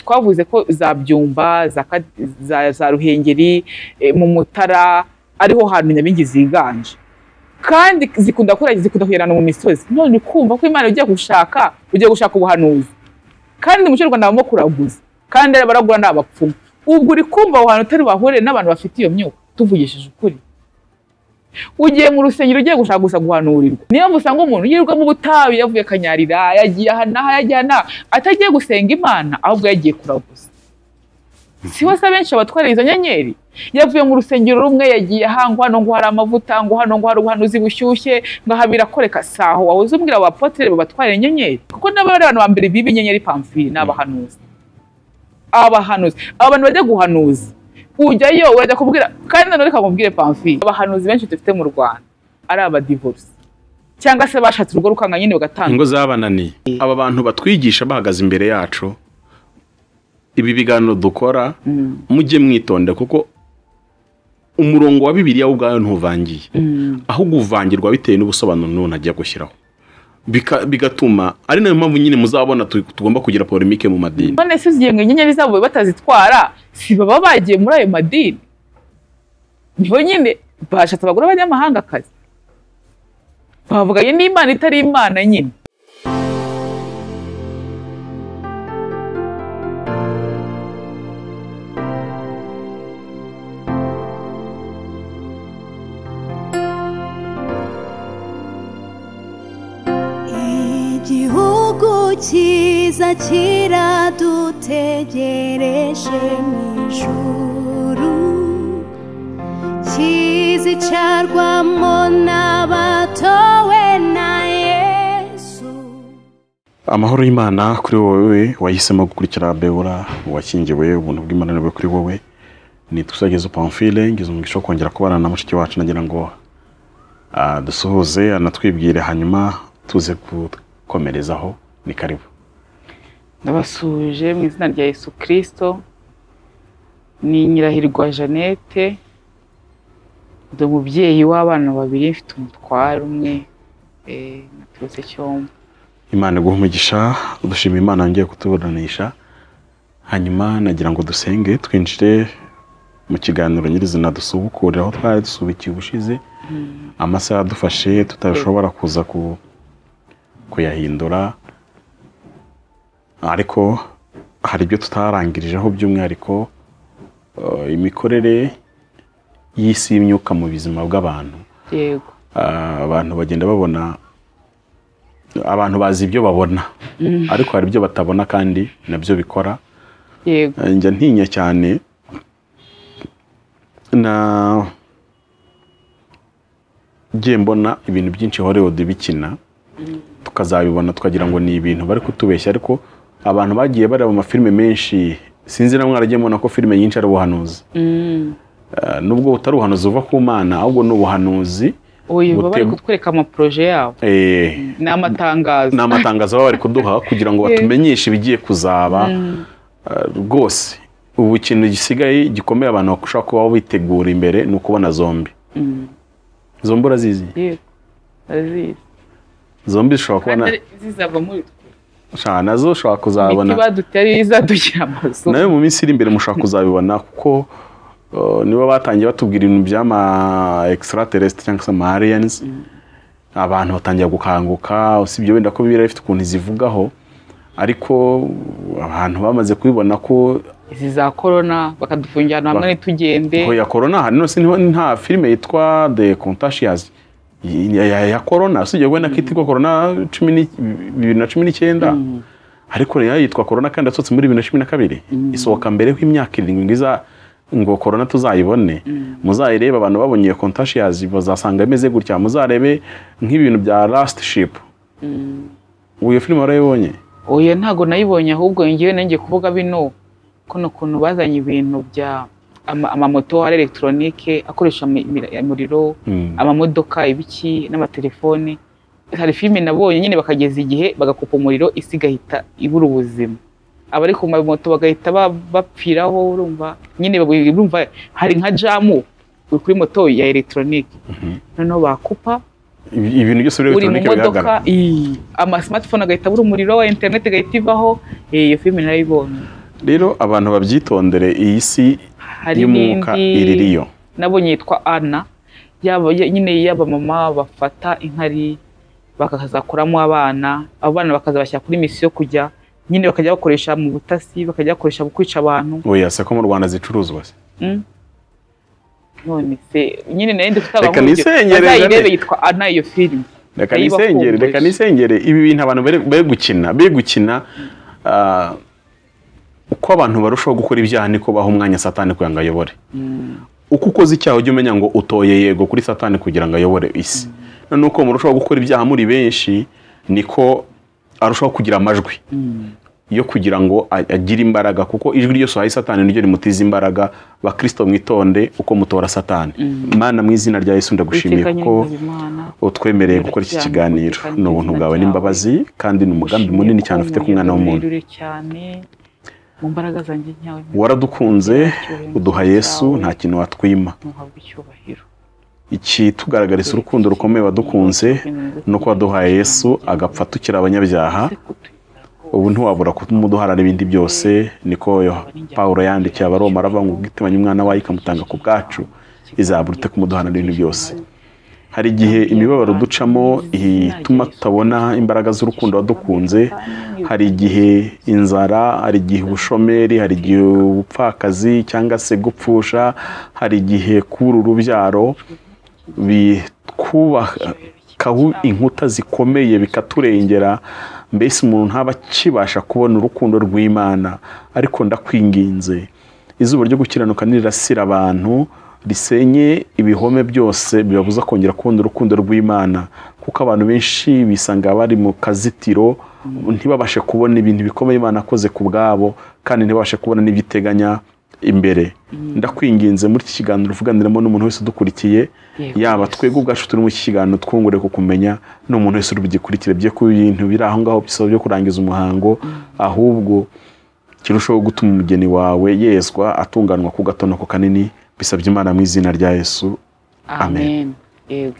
twavuze ko za byumba za Ka- za- za ruhengeri eh, mu mutara ariho hantu nyabingi ziganje kandi zikunda kuragira zikunda kugerana mu misozi none kumva ko imana ugiye gushaka ugiye gushaka ubuhanuzi kandi mu cy'urwanda habamo kuraguza kandi abaragura ni abapfumu ubwo uri kumva aho hantu utari bahurire n'abantu bafite iyo myuka tuvugishije ukuri ugiye mu rusengero ugiye gushaka gusa guhanurirwa niyo mpamvu usanga umuntu yirirwa mu butayu yavuye kanyarira yagiye aha n'aha yagiye aha n'aha atagiye gusenga imana ahubwo yagiye kuraguza si hose abenshi abatwarira izo nyenyeri yavuye mu rusengero rumwe yagiye aha ngo hano ngo hari amavuta ngo hano ngo hari ubuhanuzi bushyushye ngo aha birakoreka saho wahoze umbwira abapotere babatwarira inyenyeri kuko n'abari abantu ba mbere biba inyenyeri pamfiri ni abahanuzi abahanuzi abantu bajya guhanuza ujyayo urajya kubwira kandi nanone reka nkubwire pamfiri abahanuzi benshi dufite mu rwanda ari abadivorisi cyangwa se bashatse urugo rukanga nyine bagatandukana ingo zabananiye aba bantu batwigisha bahagaze imbere yacu ibi biganiro dukora mujye mwitonde kuko umurongo wa bibiliya wo ubwayo ntuvangiye ahubwo uvangirwa bitewe n'ubusobanuro n'umuntu agiye gushyiraho Bika- bigatuma ari nayo mpamvu nyine muzabona tu- tugomba kugira polemike mu madini none se zigenga inyenyeri zabo batazitwara si baba bagiye muri ayo madini niho nyine bashatse abagore b'abanyamahangakazi bavuganye n'imana itari imana nyine igihugu cyiza kiradutegereje mu ijuru kizicarwamo n'abatowe na yesu amahoro y'imana kuri wowe wahisemo gukurikira bewura wakingiwe ubuntu bw'imana bwe kuri wowe ni tusagezo pamfile ngize umugisha wo kongera kubana na mushiki wacu nagira ngo ah, dusuhuze anatwibwire hanyuma tuze gukomerezaho ni karibu ndabasuhuje mu izina rya yesu kirisito ni nyirahirwa jeannette ndi umubyeyi w'abana babiri mfite umutware umwe eh, naturutse cyombo imana iguha umugisha dushima imana yongeye kutuburanisha hanyuma nagira ngo dusenge twinjire mu kiganiro nyirizina dusubukurira aho twari dusubikiye ubushize amasaha adufashe tutashobora kuza ku- kuyahindura ariko hari ibyo tutarangirijeho by'umwihariko eh, imikorere y'isi y'imyuka mu buzima bw'abantu yego Ah, abantu bagenda babona abantu bazi ibyo babona ariko hari ibyo batabona kandi nabyo bikora yego Eh, njya ntinya cyane na ngiye mbona ibintu byinshi hollywood bikina tukazabibona tukagira ngo ni ibintu bari kutubeshya ariko abantu bagiye bareba amafilime menshi sinzi na mwaragiye mubona ko filime nyinshi ari ubuhanuzi Mm. Eh, nubwo butari ubuhanuzi buva ku mana ahubwo ni ubuhanuzi uyu baba bari gutema- kutwereka amaporoje yabo eh, ni amatangazo ni amatangazo baba bari kuduha kugira ngo batumenyeshe ibigiye kuzaba eh, rwose ubu ikintu gisigaye gikomeye abantu bashobora kuba bitegura imbere ni ukubona zombi Mm. zombi urazizi yego barazizi zombi zishobora kubona kandi ari- zizava muri twe Sha, nazo ushobora imiti kuzabona badutera izadushyira amazu nawe mu minsi iri imbere mushobora kuzabibona kuko eh, nibo batangiye batubwira ibintu by'ama extraterrestre cyangwa se ama aliens abantu batangira gukanguka usibye wenda ko bibiliya ifite ukuntu izivugaho ariko abantu bamaze kubibona ko izi za korona bakadufungira ahantu hamwe Ba- ntitugende Oya korona hari nose niho nta filime yitwa The Contagious y- ya, ya, ya korona usibye wenda ko itirwa korona cumi ni- bibiri na cumi n'icyenda ariko rero yitwa korona kandi yasohotse muri bibiri na cumi na kabiri isohoka mbere y'imyaka irindwi ngo iza ngo korona tuzayibone muzayirebe abantu babonye iyo Contagious bazasanga imeze gutya muzarebe nk'ibintu bya Last Ship uwo iyo filime warayibonye oya ntago nayibonye ahubwo ngewe nanjye kuvuga bino kuno kuntu bazanye ibintu bya ama- amamoto ari elegitoronike akoresha mi- mi- umuriro Mm. amamodoka ibiki n'amatelefone hari filime nabonye nyine bakageza igihe bagakupa umuriro isi igahita ibura ubuzima abari ku mamoto bagahita ba- bapfiraho urumva nyine babu- urumva hari nka jamu uri kuri moto ya elegitoronike noneho bakupa Ibi- ibintu byose biri uri mu electronic bihagarara. modoka iyi, ama smartphone agahita abura umuriro wa interineti igahita ivaho eh, iyo filime narayibonye rero abantu babyitondere iyi si hari y'umwuka n'indi iririyo nabonye yitwa ana yaba ya- nyine y'abamama bafata inkari bakazakuramo abana abo bana bakazabashyira kuri misiyo kujya nyine bakajya bakoresha mu butasi bakajya bakoresha mu kwica abantu oya se ko mu rwanda zicuruzwa se Mm. none se nyine nayo ndi Reka nisenyerere bazayirebe ne. yitwa ana iyo filime reka Nayo nisengere ibakumbuye. reka nisengere ibi bintu abantu bari- bari gukina bari gukina ah, uko abantu barushaho gukora ibyaha niko baha umwanya satani kugira ngo ayobore uko ukoze icyaha ujya umenya ngo utoye yego kuri satani kugira ngo ayobore isi noneho uko murushaho gukora ibyaha muri benshi niko arushaho kugira amajwi yo kugira ngo a- agire imbaraga kuko ijwi ryose uhaye satani niryo rimutiza imbaraga bakirisito mwitonde uko mutora satani mana mu izina rya yesu ndagushimiye Uwiteka kuko Nyir'Imana, utwemereye gukora iki kiganiro ni ubuntu bwawe n'imbabazi kandi ni umugambi munini cyane ufite ku mwana w'umuntu Unyurire cyane mu mbaraga zanjye nyawe waradukunze uduha yesu nta kintu watwima ntuhabwe icyubahiro ikitugaragariza urukundo rukomeye wadukunze ni uko waduhaye yesu agapfa tukiri abanyabyaha ubu ntiwabura kumuduharara ibindi byose niko yo- pawulo yandikiye abaroma aravuga ngo ubwitemanye umwana wayo ikamutanga ku bwacu izabura ute kumuduharara ibintu byose hari igihe imibabaro ducamo ituma tutabona imbaraga z'urukundo wadukunze hari igihe inzara hari igihe ubushomeri hari igihe ubupfakazi cyangwa se gupfusha hari igihe kubura urubyaro bitwubakaho inkuta zikomeye bikaturengera mbese umuntu ntaba akibasha kubona urukundo rw'imana ariko ndakwinginze izuba ryo gukiranuka nirasira abantu risenye ibihome byose bibabuza kongera kubona urukundo rw'imana kuko abantu benshi bisanga bari mu kazitiro ntibabashe kubona ibintu bikomeye imana akoze ku bwabo kandi ntibabashe kubona n'ibyiteganya imbere ndakwinginze muri iki kiganiro uvuganiramo n'umuntu wese udukurikiye Yego. yaba twebwe ubwacu turi mu iki kiganiro twungure kukumenya n'umuntu wese uri bugikurikire bye ku bintu biri aho ngaho bisaba byo kurangiza umuhango ahubwo kirushaho gutuma umugeni wawe yezwa atunganwa ku gatonoko kanini bisabye imana mu izina rya yesu amen yego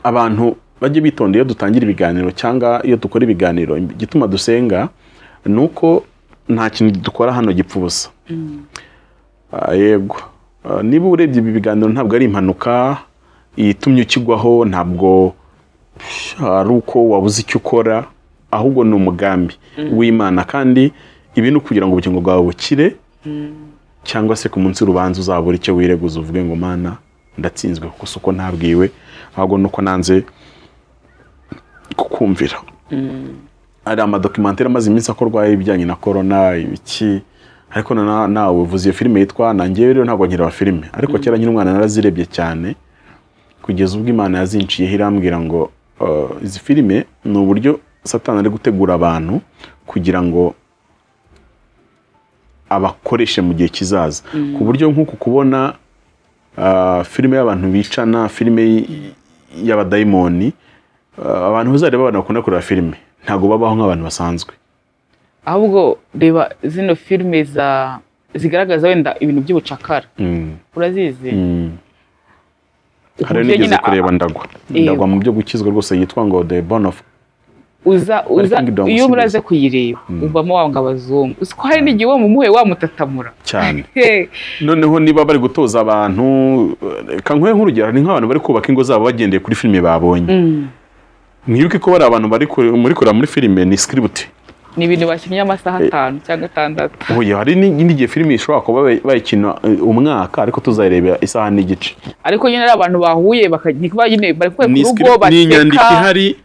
abantu bajye bitonda iyo dutangira ibiganiro cyangwa iyo dukora ibiganiro igituma dusenga ni uko nta kintu dukora hano gipfa ubusa Ah, yego Ah, niba urebye ibi biganiro ntabwo ari impanuka itumye ukigwaho ntabwo ari uko wabuze icyo ukora ahubwo ni umugambi w'imana kandi ibi ni ukugira ngo ubugingo bwawe bukire cyangwa se ku munsi w'urubanza uzabura icyo wireguza uvuge ngo mana ndatsinzwe kuko si uko ntabwiwe ahubwo ni uko nanze kukumvira hari amadokimantere amaze iminsi akorwa ibijyanye na korona ibiki ariko na- na- nawe uvuze iyo filime yitwa na njyewe rero ntabwo nkireba filime ariko kera nkiri umwana narazirebye cyane kugeza ubwo imana yazinciyeho irambwira ngo uh, izi filime ni uburyo satani ari gutegura abantu kugira ngo abakoreshe mu gihe kizaza ku buryo nk'uku kubona ah, filime y'abantu bicana filime y- y'abadayimoni ah, abantu uzareba abantu bakunda kureba filime ntabwo babaho nk'abantu basanzwe ahubwo reba zino filime za zigaragaza wenda ibintu by'ubucakara Mm, urazizi mm. hari Uburyo nigeze nyine a- kureba ndagwa Yego. ndagwa mu byo gukizwa rwose yitwa ngo the bone of uza uza Kingdom iyo Series. muraze kuyireba uvamo wanga abazungu uzi ko hari n'igihe uwo mumuhe wamutatamura cyane He, noneho niba bari gutoza abantu reka nkore nk'urugero ni nk'abantu bari kubaka ingo zabo bagendeye kuri filime babonye mm. mwibuke ko bari abantu bari kure- muri kureba muri filime ni script ni ibintu bakinnye amasaha atanu cyangwa atandatu Oya, hari n'indi gihe filime ishobora kuba bay- bayikina eh, umwaka ariko tuzayireba isaha n'igice ariko nyine ari abantu bahuye bakaba nyine bari kuba ku ni rugo script- ni inyandiko baseka ihari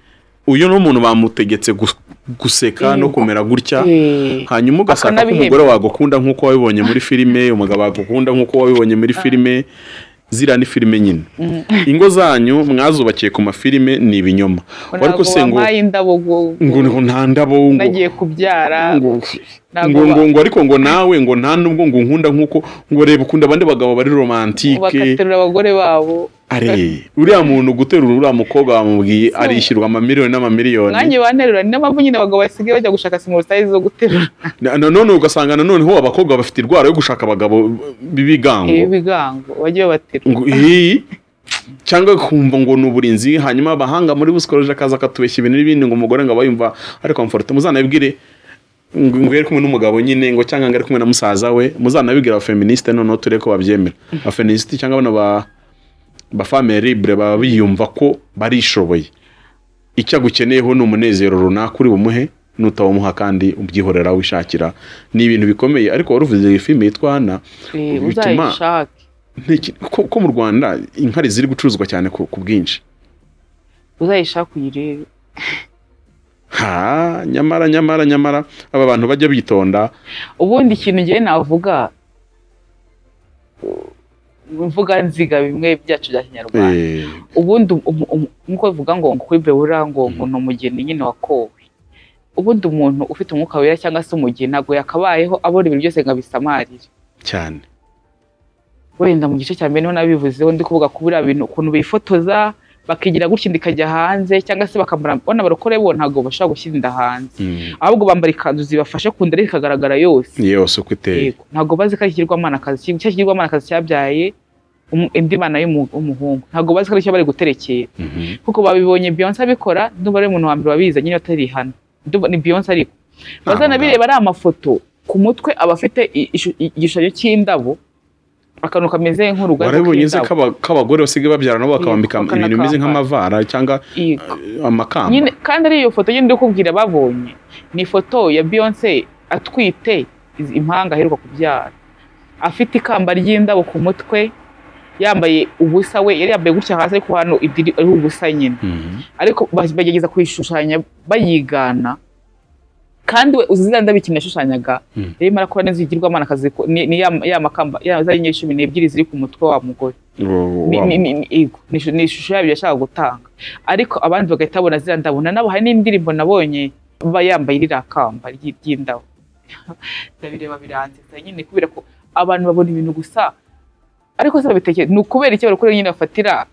uyu ni umuntu bamutegetse gus- guseka no Yego. kumera gutya Eh, hanyuma ugasanga ko bakanabihemba. umugore wagukunda nk'uko wabibonye muri filime umugabo wagukunda nk'uko wabibonye muri filime ziriya ni filime nyine ingo zanyu mwazubakiye ku mafilime ni ibinyoma ariko ntabwo se ngo bampaye indabo ngo ngo ngo nta ndabo ngo nagiye kubyara ngo ntabwo ngo ba- ngo ariko ngo nawe ngo nta nubwo ngo unkunda nk'uko ngo reba ukunda abandi bagabo bari romantike bakaterura abagore babo Are, uriya muntu guterura uriya mukobwa bamubwiye arishyurwa amamiliyoni n'amamiliyoni nanjye banterura ni n'impamvu nyine abagabo basigaye bajya gushaka simorutayizi zo guterura Na- nanone ugasanga nanoneho abakobwa bafite indwara yo gushaka abagabo b'ibigango ibigango bajye babaterura ngo iyi cyangwa kumva ngo ni uburinzi hanyuma abahanga muri busikoje akaza akatubeshya ibintu n'ibindi ngo umugore ngo aba yumva ari komforute muzanabibwire ngo ngo yari kumwe n'umugabo nyine ngo cyangwa ngo ari kumwe na musaza we muzanabibwira abafeministe noneho turebe ko babyemera abafeministe cyangwa bano ba ba famille libre baba biyumva ko barishoboye icyo agukeneyeho ni umunezero runaka uri bumuhe nutawumuha kandi ubyihorera wishakira ni ibintu bikomeye ariko wari uvuze iyi filime yitwa hana Eh, bituma uzayishake nteker- ko ko mu rwanda inkari ziri gucuruzwa cyane ku ku bwinshi uzayishake uyirebe ha nyamara nyamara nyamara aba bantu bajya bitonda ubundi ikintu ngewe navuga imvuga nziga bimwe byacu bya kinyarwanda eh, ubundi um- um- nk'uko bivuga ngo ngo kwibebura ngo ngo ni umugeni nyine wakowe ubundi umuntu ufite umwuka wera cyangwa se umugeni ntabwo yakabayeho abona ibintu byose ngo abisamarire cyane wenda mu gice cya mbere niho nabivuzeho ndi kuvuga kubura bintu ukuntu bifotoza bakigira gutya inda ikajya hanze cyangwa se bakamara bona abarokore bo ntabwo bashobora gushyira inda hanze Mm. ahubwo bambara ikanzu zibafashe ku nda ariko ikagaragara yose yose uko iteye Yego, ntabwo bazi ko ari ikigirwamanakazi cya kigirwamanakazi cyabyaye umu- indi mana y'umu- w'umuhungu ntabwo bazi ko ari cyo bari guterekera Mhm. kuko babibonye Beyonce abikora ndumva ari umuntu wa mbere wabizi nyine atari hano Ndumva ni Beyonce ariko Nta bazanabireba ari amafoto ku mutwe aba afite i- ishu- i- igishushanyo cy'indabo akantu kameze nk'urugaga warabonye nzi ko aba- ko abagore basigaye babyara nabo bakabambika Yego, ibintu bimeze bakanakambara. nk'amavara cyangwa Yego. eh, amakamba nyine kandi ari iyo foto nyine ndi kubwira babonye ni ifoto ya Beyonce atwite iz- impanga aheruka kubyara afite ikamba ry'indabo ku mutwe yambaye ubusa we yari yambaye gutya hasi ariko hano idiri ari ubusa nyine Mhm. ariko ba- bagerageza kuyishushanya bayigana kandi we uzi ziriya ndabo ikintu yashushanyaga Mm. yarimo arakora neza igirwamanakazi ko- ni ni ya ya makamba ya za nyenyeri cumi n'ebyiri ziri ku mutwe wa mugore Wo- ni- wa- ni- ni- ni- yego, ni ishu- ni ishusho yabyo yashaka gutanga ariko abandi bagahita babona ziriya ndabo na nabo hari n'indirimbo nabonye baba yambaye ririya kamba ry- ry'indabo ndabireba biransetsa nyine kubera ko abantu babona ibintu gusa ariko se babitekera ni ukubera icyo barokore nyine bafatira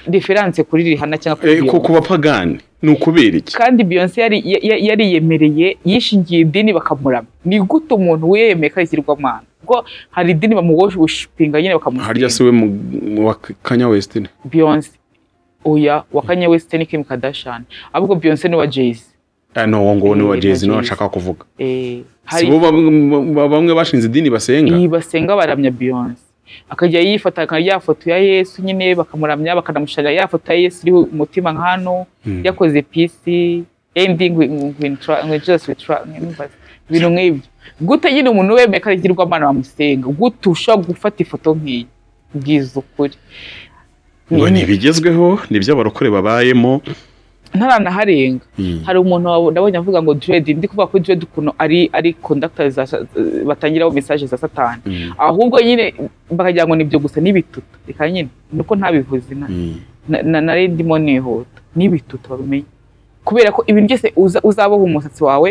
referanse kuri rihana cyangwa kuri Eh, ku Beyonce. ku bapagani ni ukubera iki kandi Beyonce yari ya- ya- yariyemereye yishingiye idini bakamurama ni gute umuntu wiyemeye ko ari ikigirwamana kuko hari idini bamugoshipinga nyine harya bakamusinga si we mu- wa kanya wesitini Beyonce oya wa Kanye West ni Kim Kardashian ahubwo Beyonce ni wa Jay-Z no uwo nguwo ni wa Eh, jezi niwe Jay-Z. nshaka kuvuga eh si hari bo bam- ba- bamwe bashinze idini basenga iyi basenga baramya Beyonce akajya yifata akajya ya foto ya Yesu nyine bakamuramya bakanamusharira ya foto ya Yesu iriho umutima nka hano Mm. yakoze peace ending with, with, tra- with just with tra- number. ibintu nk'ibyo gute nyine umuntu wemeye ko arigirwa amana bamusenga gute ushobora gufata ifoto nk'iyi bwiza ukuri ngo ni ibigezweho ni ibyo abarokore babayemo ntaranaharenga hari umuntu wabo- nabonye avuga ngo dread ndi kuvuga ko dread ukuntu ari ari conductor za sa- batangiraho message za satani Mm. ahubwo nyine bakagira ngo nibyo gusa n'ibituta reka nyine nuko ntabivuze na- Mm. na- na nari ndimo nihuta n'ibituta babimenye kubera ko ibintu byose uza- uzaboha umusatsi wawe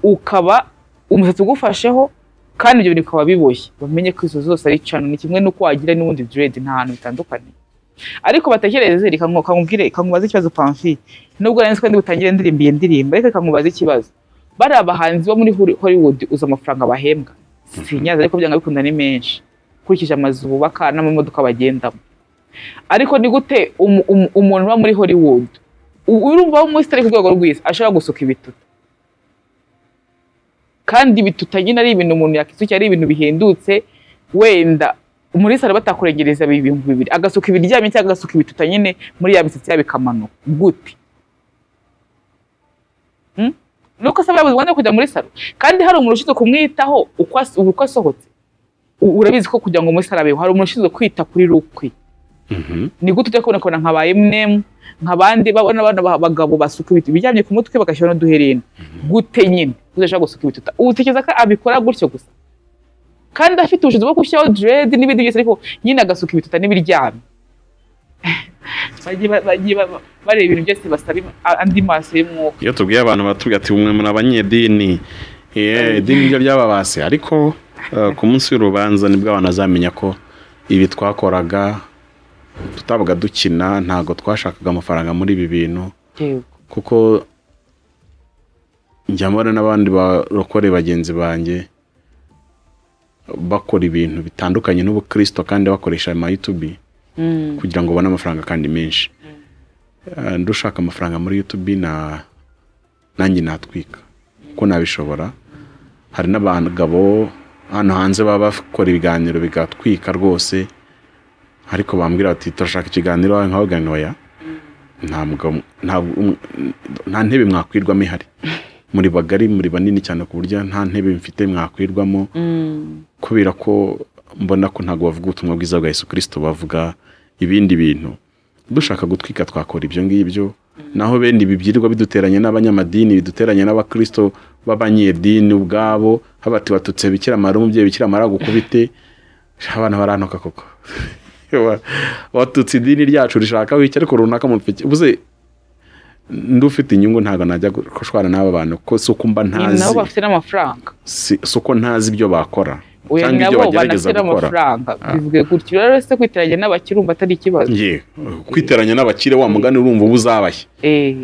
ukaba umusatsi ugufasheho kandi ibyo bintu bikaba biboshye bamenye ko izo zose ari cano ni kimwe n'uko wagira n'ubundi dread nta hantu bitandukanye ariko batekereze reka ngo- kankubwire kankubaza ikibazo pamfi nubwo nari nzi ko ndi butangire ndirimba iyi ndirimbo ariko reka nkubaze ikibazo bari abahanzi bo muri Hol- Hollywood uzi amafaranga bahembwa sinyaza ariko byanga bikunda ni menshi ukurikije amazu bubaka n'amamodoka bagendamo ariko ni gute umu- umu- umuntu uba muri Hollywood u- urumva w'umusitari ku rwego rw'isi ashobora gusuka ibituta kandi ibituta nyine ari ibintu umuntu yakisukira ari ibintu bihendutse wenda muri salo batakurengereza ibihumbi bibiri agasuka ibiryamye cyangwa agasuka ibituta nyine muri ya misatsi yabo ikamanuka gute Hmm? nuko asaba yabuze umwanya wo kujya muri salo kandi hari umuntu ushinzwe kumwitaho uko as- uko asohotse U- urabizi ko kugira ngo muri salo abeho hari umuntu ushinzwe kwita kuri rukwi Mhm. ni gute ujya kubona kubona nka eminem nk'abandi babona abana abagabo basuka ibiti biryamye ku mutwe bagashyira n'uduherena gute nyine uzashaka gusuka ibituta utekereza ko abikora gutyo gusa kandi afite ubushobozi bwo gushyiraho dread n'ibindi byose ariko nyine agasuka ibituta n'ibiryamye bagiye ba- bagiye ba- ba- bareba ibintu byose basaba im- a- andi maso y'umwuka iyo tubwiye abantu batubwira ati mwe muri abanyedini Eh, idini nibyo byababase ariko eh, ku munsi w'urubanza nibwo abantu bazamenya ko ibi twakoraga tutabaga dukina ntabwo twashakaga amafaranga muri ibi bintu yego kuko njya mbona n'abandi barokore bagenzi banjye bakora ibintu bitandukanye n'ubukirisito kandi bakoresha amayutubi Mm, kugira ngo ubone amafaranga kandi menshi Eh, ndushaka amafaranga muri YouTube na nanjye natwika kuko nabishobora hari n'abagabo hano hanze baba bakora ibiganiro bigatwika rwose ariko bambwira bati turashaka ikiganiro nkabaganira oya nta mugabo nta- um- nta ntebe mwakwirwamo ihari muri bagari muri banini cyane ku buryo nta ntebe mfite mwakwirwamo kubera ko mbona ko ntabwo bavuga ubutumwa bwiza bwa Yesu kirisito bavuga ibindi bintu dushaka gutwika twakora ibyo ngibyo naho bene ibi byirirwa biduteranye n'abanyamadini biduteranye n'abakirisito b'abanyedini ubwabo habati watutse bikira mara umubyeyi bikira mara gukubite abana barantuka koko Wa- watutse idini ryacu rishaka wicye ariko runaka mu mfike ubuze ndufite inyungu ntabwo najya gushwana n'aba bantu ko si uko mba ni nabo ntazi bafite n'amafaranga si si uko ntazi ibyo bakora oya ni cyangwa ibyo nabo bagerageza banafite gukora n'amafaranga bivuge gutyo rero se kwiteranya n'abakire umva atari ikibazo ngiye kwiteranya n'abakire wa mugani urumva uba uzabaye Eh,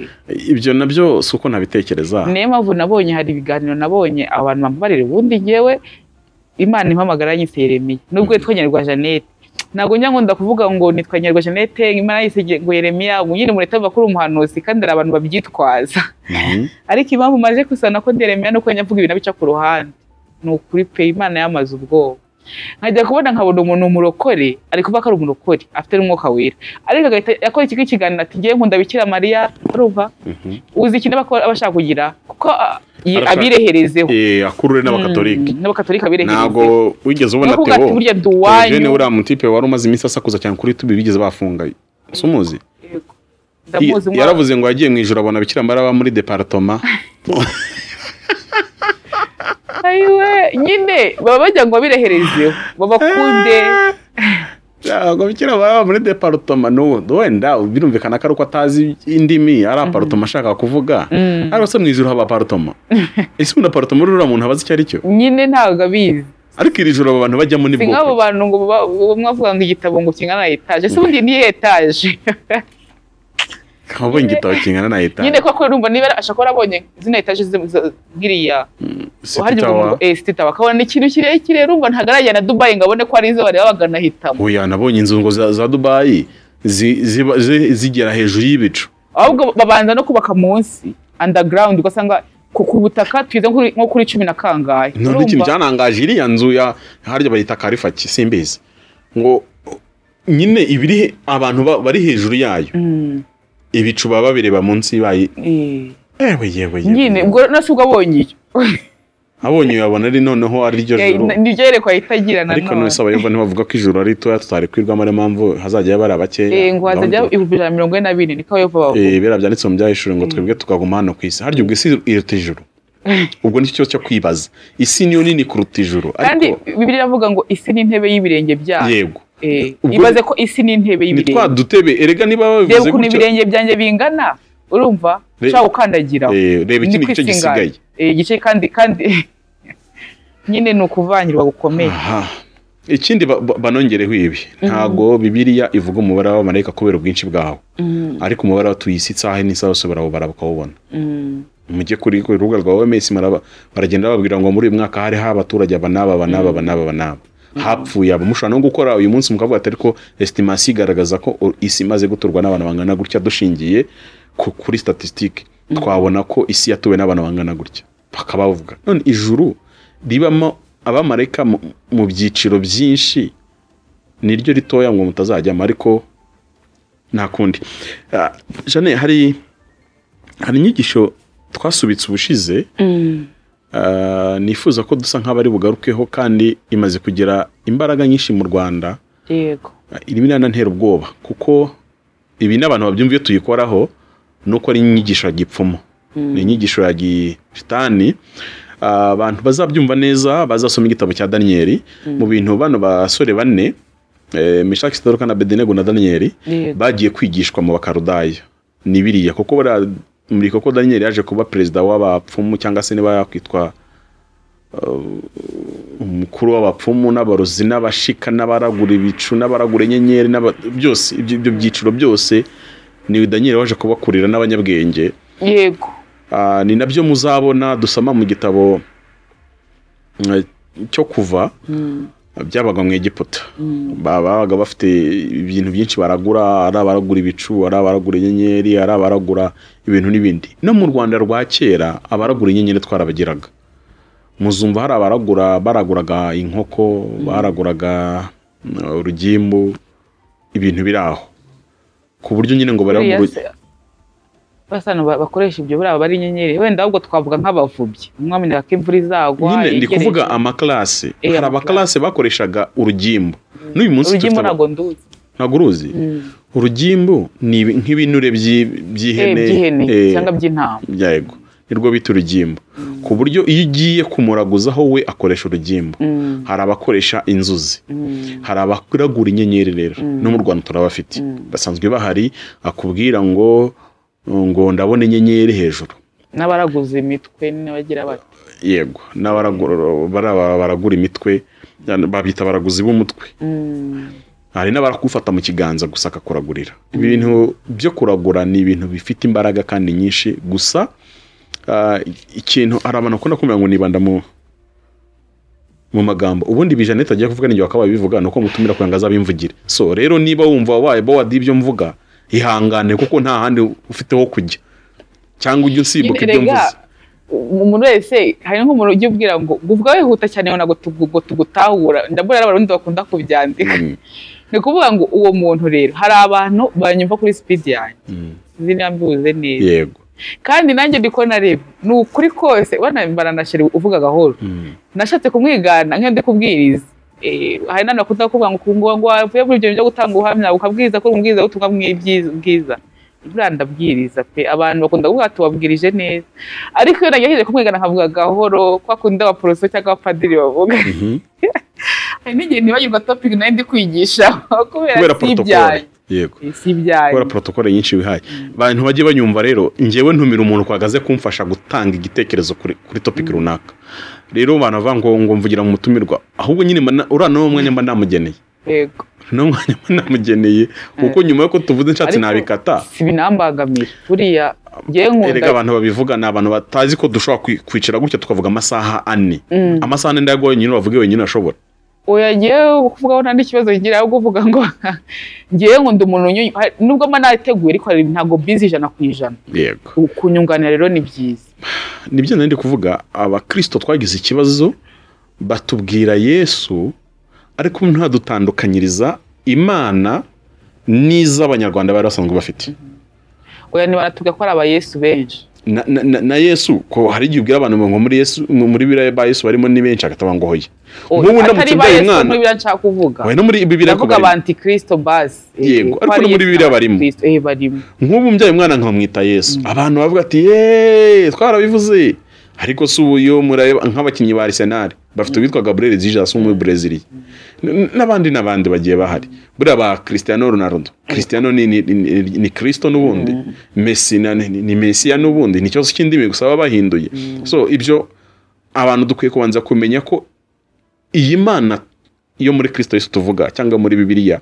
ibyo nabyo si uko ntabitekereza niyo mpamvu nabonye hari ibiganiro nabonye abantu bambabarira ubundi ngewe imana impamagara yanyise yeremiya nubwo yitwa nyarwa jeannette ntabwo njya ngo ndakuvuga ngo nitwa nyarwa jeannette imana yise ngo yeremiya ubu nyine mureta avuga ko uri umuhanuzi kandi hari abantu babyitwaza Mhm. ariko impamvu maje kusana ko nderemera nuko njya mvuga ibintu bica ku ruhande ni ukuri pe imana yamaze ubwoba nkajya kubona nkabona umuntu umurokore ari kuvuga ko ari umurokore afite n'umwuka wera ariko agahita akora ikigo ikiganiro ati ngewe nkunda bikira mariya urumva uzi ikintu aba akora- aba ashaka kugira kuko ah, yi- Arashaka- abireherezeho Eh, akurure n'abakatolika Mm, n'abakatolika abireherezeho ntabwo wigeze ubona Ntabwo teo ati burya ndi uwanyu. Eugene uriya mutipe wari umaze iminsi asakuza cyane kuri tubi bigeze bafunga si umuzi Yego. Ndamuzi mwa- yaravuze ngo yagiye mu ijoro abona bikira mara aba muri deparitoma ayiwe nyine baba bajya ngo babireherezeho babakunde ntabwo bikira mara aba muri deparitoma n'ubu wenda birumvikana ko ari uko atazi indimi ari aparitoma ashaka kuvuga ariko se mu ijoro haba aparitoma ese ubundi aparitoma uriya muntu abazi icyo ari cyo nyine ntabwo abizi ariko iri joro abo bantu bajyamo ni si nk'abo bwoko bantu ngo baba- mwavuga ngo igitabo ngo kingana na etaje se ubundi ni etaje wabonye igitabo kingana na leta nyine koko urumva niba ashobora kuba arabonye zino etaje ziriya uharya ukumva eh siti tawa akabona ni ikintu kirekire urumva ntabwo arajya na dubayi ngo abone ko ari izo bareba baganahitamo oya nabonye inzu ngo za, za dubayi zi- ziba- zi- zigera hejuru y'ibicu ahubwo babanza no kubaka munsi underground ugasanga ku ku butaka twize nko kuri- nko kuri cumi na kangahe none ikintu cyanangaje iriya nzu ya harya bayita karifaki simbizi ngo nyine ibiri he- abantu ba- bari hejuru yayo Mm, ibicu baba babireba munsi bayi eh. ewe yewe yewe nyine ubwo nasi ubwo abonye iyo abonye uyabona ari noneho ari ryo Eh, joro ni ryo yerekwa ahita agira na ariko none none se abayova ntibavuga ko ijoro ari ritoya tutari kwirwamo ariyo mpamvu hazajya bari Eh, abakeya ngo hazajya ibihumbi ijana na mirongo ine na bine niko yehova bavuga Eh, biriya byanditse mu byahishuriwe ngo twebwe tukaguma hano ku isi harya ubwo isi iruta ijuru ubwo nicyo kibazo cyo kwibaza isi niyo nini kuruta ijuru kandi ariko bibiliya iravuga ngo isi ni intebe y'ibirenge byayo yego Eh, ubwo- ibaze ko isi ni intebe ni twa y'ibirenge dutebe erega niba reba babivuze ukuntu gutyo ibirenge byanjye bingana urumva Re- ushaka gukandagiraho Eh, reba Ni ikindi gice kwisingana. gisigaye Eh, igice kandi kandi nyine ni ukuvangirwa gukomeye Aha. ikindi ba- ba- banongereho ibi ntago bibiriya ivuga umubare w'abamarayika kubera ubwinshi bwawo ariko umubare wa tuyi isi isaha n'isaha bose barawubara bakawubona Mm. mujye kuri ku rubuga rwa OMS maraba baragenda bababwira ngo muri uyu mwaka hari ha abaturage aba n'aba aba n'aba aba n'aba aba n'aba hapfuye aba mushobora no gukora uyu munsi mukavuga ati ariko estimasi igaragaza ko o- isi imaze guturwa n'abantu bangana gutya dushingiye ku- kuri statistique twabona ko isi yatuwe n'abantu bangana gutya bakaba bavuga none ijuru ribamo abamarayika mu- mu byiciro byinshi niryo ritoya ngo mutazajyamo ariko nta kundi Ah, Jane hari hari inyigisho twasubitse ubushize ah, nifuza ko dusa nk'abari bugarukeho kandi imaze kugira imbaraga nyinshi mu rwanda yego Ah, irimo iranantera ubwoba kuko ibi n'abantu babyumviye tuyikoraho ni uko ari inyigisho ya gipfumu ni inyigisho ya gishitani Ah, abantu bazabyumva neza bazasoma igitabo cya daniyeli mu bintu bano basore banne eh, meshaki sidoruka na bedenego na daniyeli Yego. bagiye kwigishwa mu bakarudaya ni biriya kuko buriya muri koko daniyeli yaje kuba perezida w'abapfumu cyangwa se niba yakwitwa uh, umukuru w'abapfumu n'abarozi n'abashika n'abaragura ibicu n'abaragura inyenyeri n'aba- byose ibyo ibyo byiciro byose ni daniyeli waje kubakurira n'abanyabwenge yego Ah, ni nabyo muzabona dusoma mu gitabo eh, cyo kuva byabaga mu egiputa babaga bafite ibintu byinshi baragura ari abaragura ibicu ari abaragura inyenyeri ari abaragura ibintu n'ibindi no mu rwanda rwa kera abaragura inyenyeri twarabagiraga muzumva hari abaragura baraguraga inkoko baraguraga uh, urugimbu ibintu biri aho ku buryo nyine ngo barebe Buriya se- basa no ba- bakoresha ibyo buriya bari inyenyeri wenda ahubwo twavuga nk'abavubyi umwami ndaka imvura izagwa nyine ndi yegereje. kuvuga amakarasi Eh, hari abakarasi bakoreshaga urugimbu n'uyu munsi urugimbu dufite aba- ntabwo nduzi ntabwo uruzi urugimbu ni ibi- nk'ibinure by'i- Eh, by'ihene by'ihene eh, cyangwa by'intama yego nirwo bita urugimbu ku buryo iyo ugiye kumuraguzaho we akoresha urugimbu Mm, hari abakoresha inzuzi mm, hari abakuragura inyenyeri rero no mu rwanda turabafite basanzwe bahari akubwira ngo ngo ndabona inyenyeri hejuru n'abaraguza imitwe n'abagira bati yego n'abaragura baraba- baragura imitwe babyita baraguzi b'umutwe Mm, hari n'abarakufata mu kiganza gusa akakuragurira ibintu byo kuragura ni ibintu bifite imbaraga kandi nyinshi gusa ah, ikintu hari abantu bakunda kumenya ngo nibanda mu mu magambo ubundi ibi Jeannette agiye kuvuga n'igihe wakabaye bivuga ni uko mutumira kugira ngo azabimvugire so rero niba wumva wabaye bawadi ibyo mvuga ihangane kuko nta handi ufite ho kujya cyangwa ujye usimbuka ibyo Erega, mvuze umuntu wese hari nk'umuntu ujya ubwira ngo uvuga wihuta cyane ngo ntabwo tugu- ngo tugutahura ndabona ari abarundi bakunda kubyandika Mm, ni ukuvuga ngo uwo muntu rero hari abantu banyumva kuri sipidi yanjye mm, sinzi niba mbivuze neza yego kandi nanjye ndiko nareba ni ukuri kose ubona baranashyira uvuga gahoro Mm, nashatse kumwigana nk'iyo ndi kubwiriza Eh, hari n'abantu bakunda kuvuga ngo ngo ngo wavuye muri ibyo bintu byo gutanga ubuhamya ukabwiriza kuri umubwiriza ubutumwa bw'ibyiza- bwiza buriya ndabwiriza pe abantu bakunda kuvuga tubabwirije neza ariko iyo nagiye kumwigana nkavuga gahoro kwa kundi abaporoso cyangwa abapadiri bavuga mhm. hari n'igihe nibagirwa topiki nayo ndi kwigisha kubera kubera si protokole ibyanyu yego Eh, si ibyanyu kubera protokole nyinshi wihaye abantu bajye banyumva rero ngewe ntumira umuntu twagaze kumfasha gutanga igitekerezo kuri, kuri topiki runaka rero abantu bavuga ngo ngo mvugira mu mutumirwa ahubwo nyine mba na- uriya nawe mwanya mba namugeneye yego nawe mwanya mba namugeneye kuko nyuma y'uko tuvuze nshatse Ariko- nabikata si binambagamira buriya ngewe erega nkunda abantu babivuga ni abantu batazi ko dushobora kwi- kwicara gutya tukavuga amasaha ane Mm. amasaha ane ndayaguha wenyine uravuge wenyine ashobora oya ngewe kuvugaho nta n'ikibazo ngira ahubwo uvuga ngo ngewe ngo ndi umuntu unyunyuka nubwo mba nateguye ariko hari ntabwo bizi ijana ku ijana yego Ku- kunyunganira rero ni byiza nibyo nari ndi kuvuga abakirisito twagize ikibazo batubwira yesu ariko ntadutandukanyiriza imana n'iz'abanyarwanda bari basanzwe bafite oya ntibaratubwira ko ari abayesu benshi na, na, na- na yesu ko hari igihe ubwira abantu ngo muri yesu muri biriya ba yesu barimo ni benshi agatavuga ngo hoya Oya, nk'ubu ndamutse atari ba mbaye yesu umwana muri biriya nshaka kuvuga Oya, no muri bibiri ndavuga abantikristo basi Eh, Yego, ko ariko ari no muri Yesu Bibiliya barimo. n'abantikristo. Eh, barimo nk'ubu mbyaye umwana nkamwita yesu abantu bavuga ati yeee twarabivuze ariko si ubu iyo mureba nk'abakinnyi ba arisenali bafite uwitwa gaburiyeli zijasu w'umubrezili n'abandi n'abandi bagiye bahari buriya ba christiano ronaldo christiano ni, ni, ni, ni kristo n'ubundi mesi na- ni, ni mesiya n'ubundi ni ikibazo cy'indimi gusa baba bahinduye so ibyo abantu dukwiye kubanza kumenya ko iyi mana yo muri kristo yesu tuvuga cyangwa muri bibiliya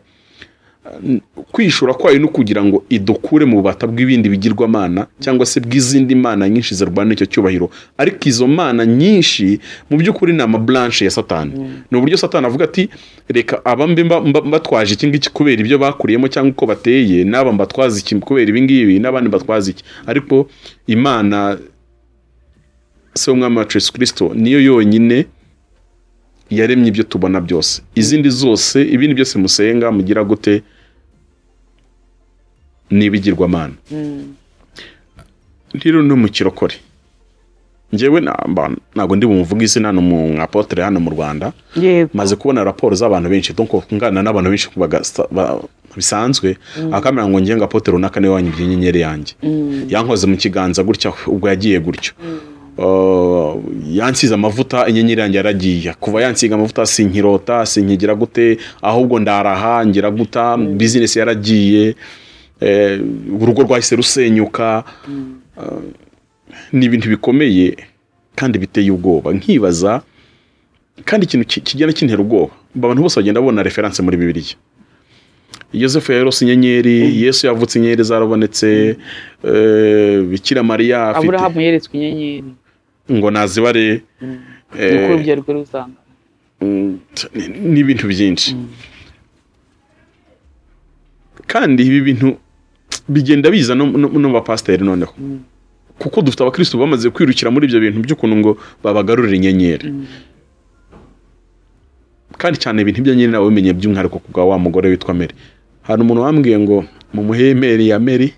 kwishura kwayo no kugira ngo idukure mu bubata bw'ibindi bigirwamana cyangwa se bw'izindi mana nyinshi zirwana icyo cyubahiro ariko izo mana nyinshi mu by'ukuri ni amaburanshe ya satani ni uburyo satani avuga ati reka abambe mba- mba- mbatwaje iki ngiki kubera ibyo bakuriyemo cyangwa uko bateye n'aba mbatwaza iki kubera ibi ngibi n'abandi mbatwaza iki ariko imana se w'umwami wacu yesu kirisito niyo yonyine yaremye ibyo tubona byose izindi zose ibindi byose musenga mugira gute n'ibigirwamana rero no mu kirokore ngewe namba- ntabwo ndi bumuvuge izina ni umu apotere hano mu rwanda yego maze kubona raporo z'abantu benshi donko ngana n'abantu benshi bagasa- ba- bisanzwe akamera ngo ngenga apotere runaka niwe wanyibye inyenyeri yanjye yankoze mu kiganza gutya ubwo yagiye gutyo Uh, yansize amavuta inyenyeri yanjye yaragiye kuva yansiga amavuta sinkirota sinkigira gute ahubwo ndaraha ngira guta bizinesi yaragiye eh, urugo rwahise rusenyuka Uh, ni ibintu bikomeye kandi biteye ubwoba nkibaza kandi ikintu ki- kigenda kintera ubwoba abantu bose bagenda babona referanse muri bibiliya yosefu yarose inyenyeri yesu yavutse inyenyeri zarabonetse eh, bikira mariya afite aburahamu yeretswe inyenyeri ngo nazibare eh, n'uko urubye rwe ruzangana Mm, ni- ni ibintu byinshi kandi ibi bintu bigenda biza no no- no mu bapasiteri noneho kuko dufite abakristo bamaze kwirukira muri ibyo bintu by'ukuntu ngo babagarurire inyenyeri kandi cyane ibintu by'inyenyeri nawe bimenye by'umwihariko ku bwa wa mugore witwa meri hari umuntu wambwiye ngo mumuhe imeri ya meri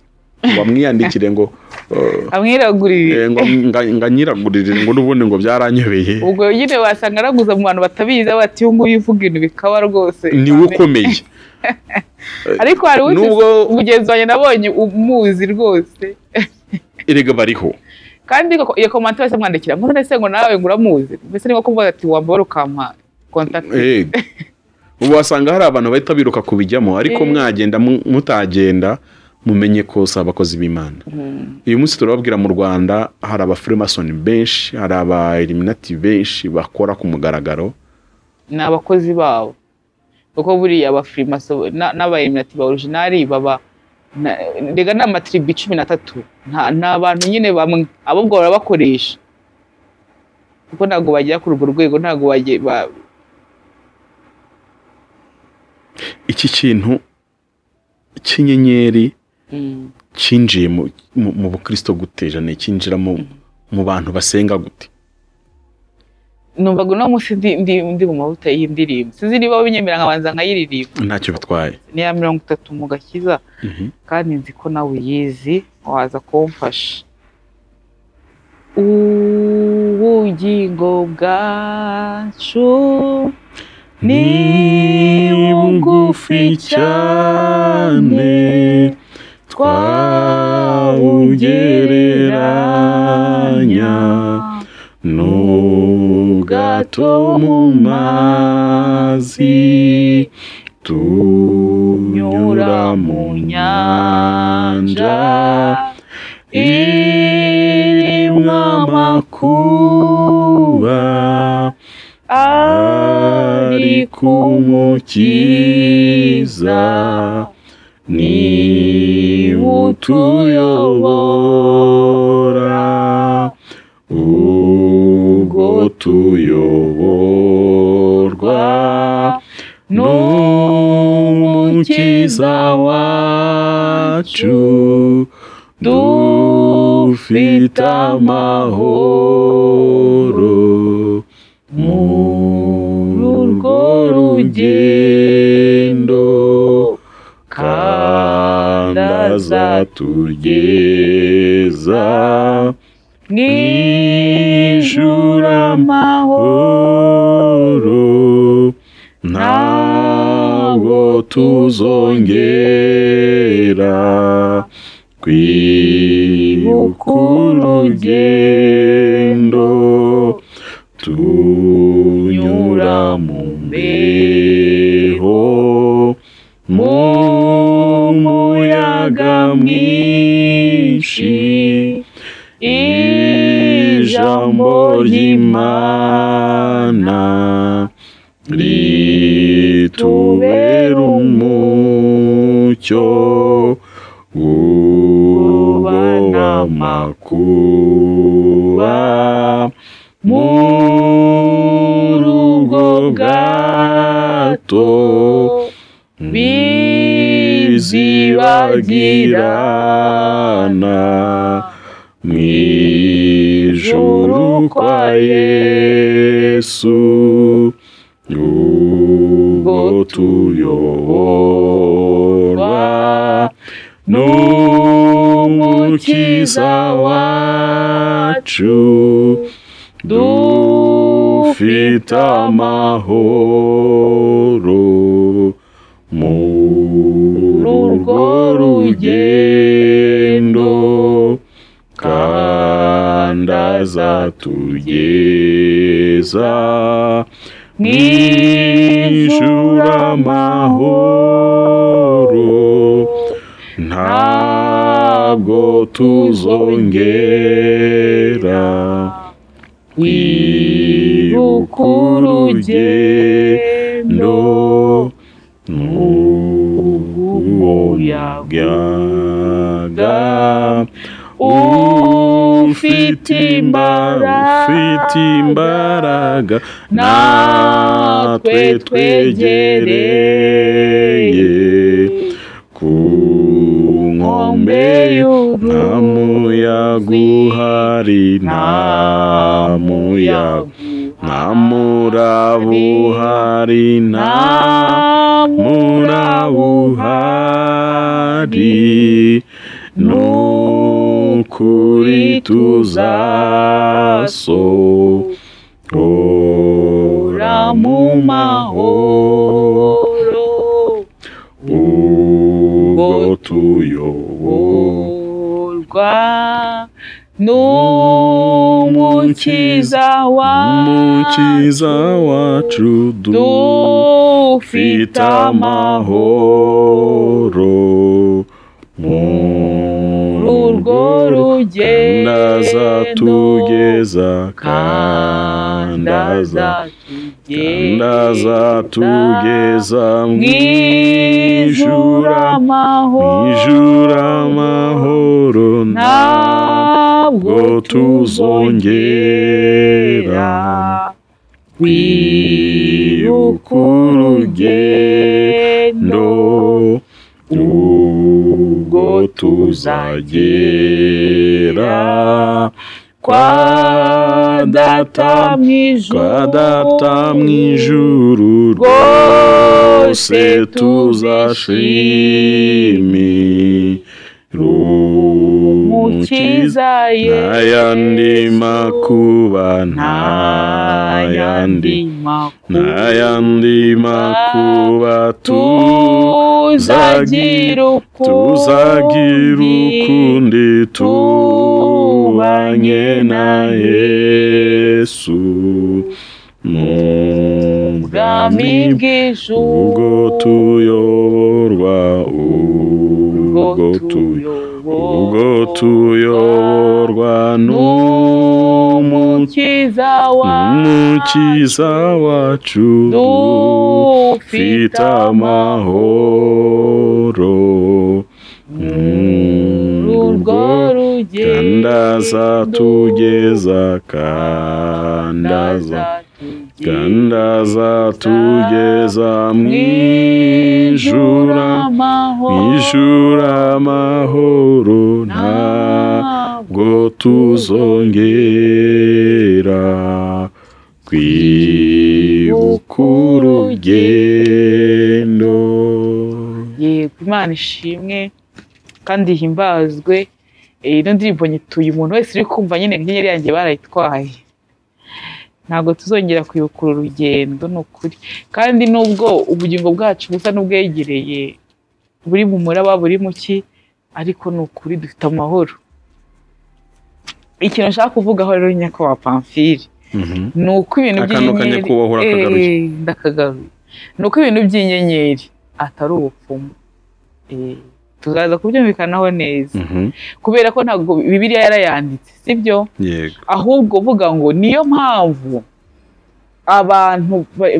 wamwiyandikire ngo uh, amwiragurire eh, ngo nga- nga nyiragurire ngo n'ubundi ngo byaranyobeye ubwo nyine wasanga araguza mu bantu batabizi aho bati uyu nguyu uvuga ibintu bikaba rwose niwe ukomeye ariko hari Nubwo- uwundi mugenzi wanjye nabonye umuzi rwose erega bariho kandi ko- iyo komante wese amwandikira ngo none se ngo nawe ngo uramuzi mbese ni nko kuvuga ati wambara ukampa kontakiti Yego. ubu wasanga hari abantu bahita biruka kubijyamo ariko Eh. mwagenda mu- mutagenda mumenye ko si abakozi b'imana uyu munsi turababwira mu rwanda hari abafurimasoni benshi hari aba eliminati benshi bakora ku mugaragaro ni abakozi babo kuko buriya abafirimaso n'abayeminati ba orijinari baba na- rega ni amatiribi cumi n'atatu nta ni abantu nyine bamwe abo ubwo barabakoresha kuko ntabwo bagera kuri urwo rwego ntabwo bagiye ba- iki kintu cy'inyenyeri Mm, cyinjiye mu- mu mu bukristo gutejane cyinjira mu mu bantu basenga gute numvaga uno munsi ndi, ndi, ndi mu mavuta y'indirimbo sinzi niba binyemerera nkabanza nkayiririmba ntacyo bitwaye ni iya mirongo itatu mu gakiza Mhm. kandi nzi ko nawe uyizi waza kumfasha ubugingo bwacu ni bugufi cyane twawugereranya n'ubwato mu mazi tunyura mu nyanja irimo amakuba ari ku mukiza ni utuyobora ubwo tuyoborwa n'umukiza wacu dufite amahoro muri urwo rugendo kandi azatugeza mu ijuru amahoro ijuru ntabwo tuzongera kwibuka urugendo tunyura mu mbeho mu muyaga mwinshi ijambo ry'imana ritubera umucyo ubona amakuba mu rugo bwato bizibagirana mu ijuru kwa yesu ubwo tuyoborwa n'umukiza wacu dufite amahoro muri urwo rugendo kandi azatugeza mu ijuru amahoro ntabwo tuzongera kwibuka urugendo n'umuyaga ufite imbaraga ufite imbaraga twe twegereye twegereye ku nkombe nta muyaga uhari nta muyaga nta muraba uhari nta muraba uhari ni ukuri tuzasohora mu mahoro ubwo tuyobowe uyoborwa n'umukiza wacu umukiza wacu dufite dufite amahoro amahoro muri urwo rugendo kandaza tugeza kandaza kandaza tugeza mu mw'ijuru ijura mu ijura amahoro nta ntabwo tuzongera kwibuka urugendo ndo ubwo tuzagera kwa data mu kwa ijuru data mu ijuru rwose tuzashimira umukiza mukiza n'ayandi makuba n'ayandi n'ayandi makuba n'ayandi makuba tu tuzagira tuzagira ukundi ukundi tubanye na yesu mu bwami bwami bwe ubwo bw'ijuru tuyoborwa ubwo tuyoborwa ubwo tuyoborwa n'umukiza n'umukiza wacu dufite dufite amahoro urwo urwo rugendo kandaza tugeza kandaza kandaza tugeza mu ijura mu ijura amahoro nta ngo tuzongera kwibuka urugendo yego imana ishimwe kandi himbazwe Eh, ino ndirimbo nyituye umuntu wese uri kumva nyine inyenyeri yanjye barayitwaye ntabwo tuzongera kwibuka uru rugendo ni ukuri kandi nubwo ubugingo bwacu busa n'ubwegereye buri mu muraba buri mu ki ariko ni ukuri dufite amahoro ikintu nshaka kuvugaho rero nyakubahwa pamfiri ni uko ibintu Akantu by'inyenyeri kanyakubahwa urakagaruye. Eh, ndakagaruye ni uko ibintu by'inyenyeri atari ubupfumu Eh, tuzaza kubyumvikanaho neza kubera ko ntabwo bibiliya yarayanditse sibyo yego ahubwo uvuga ngo niyo mpamvu abantu ba-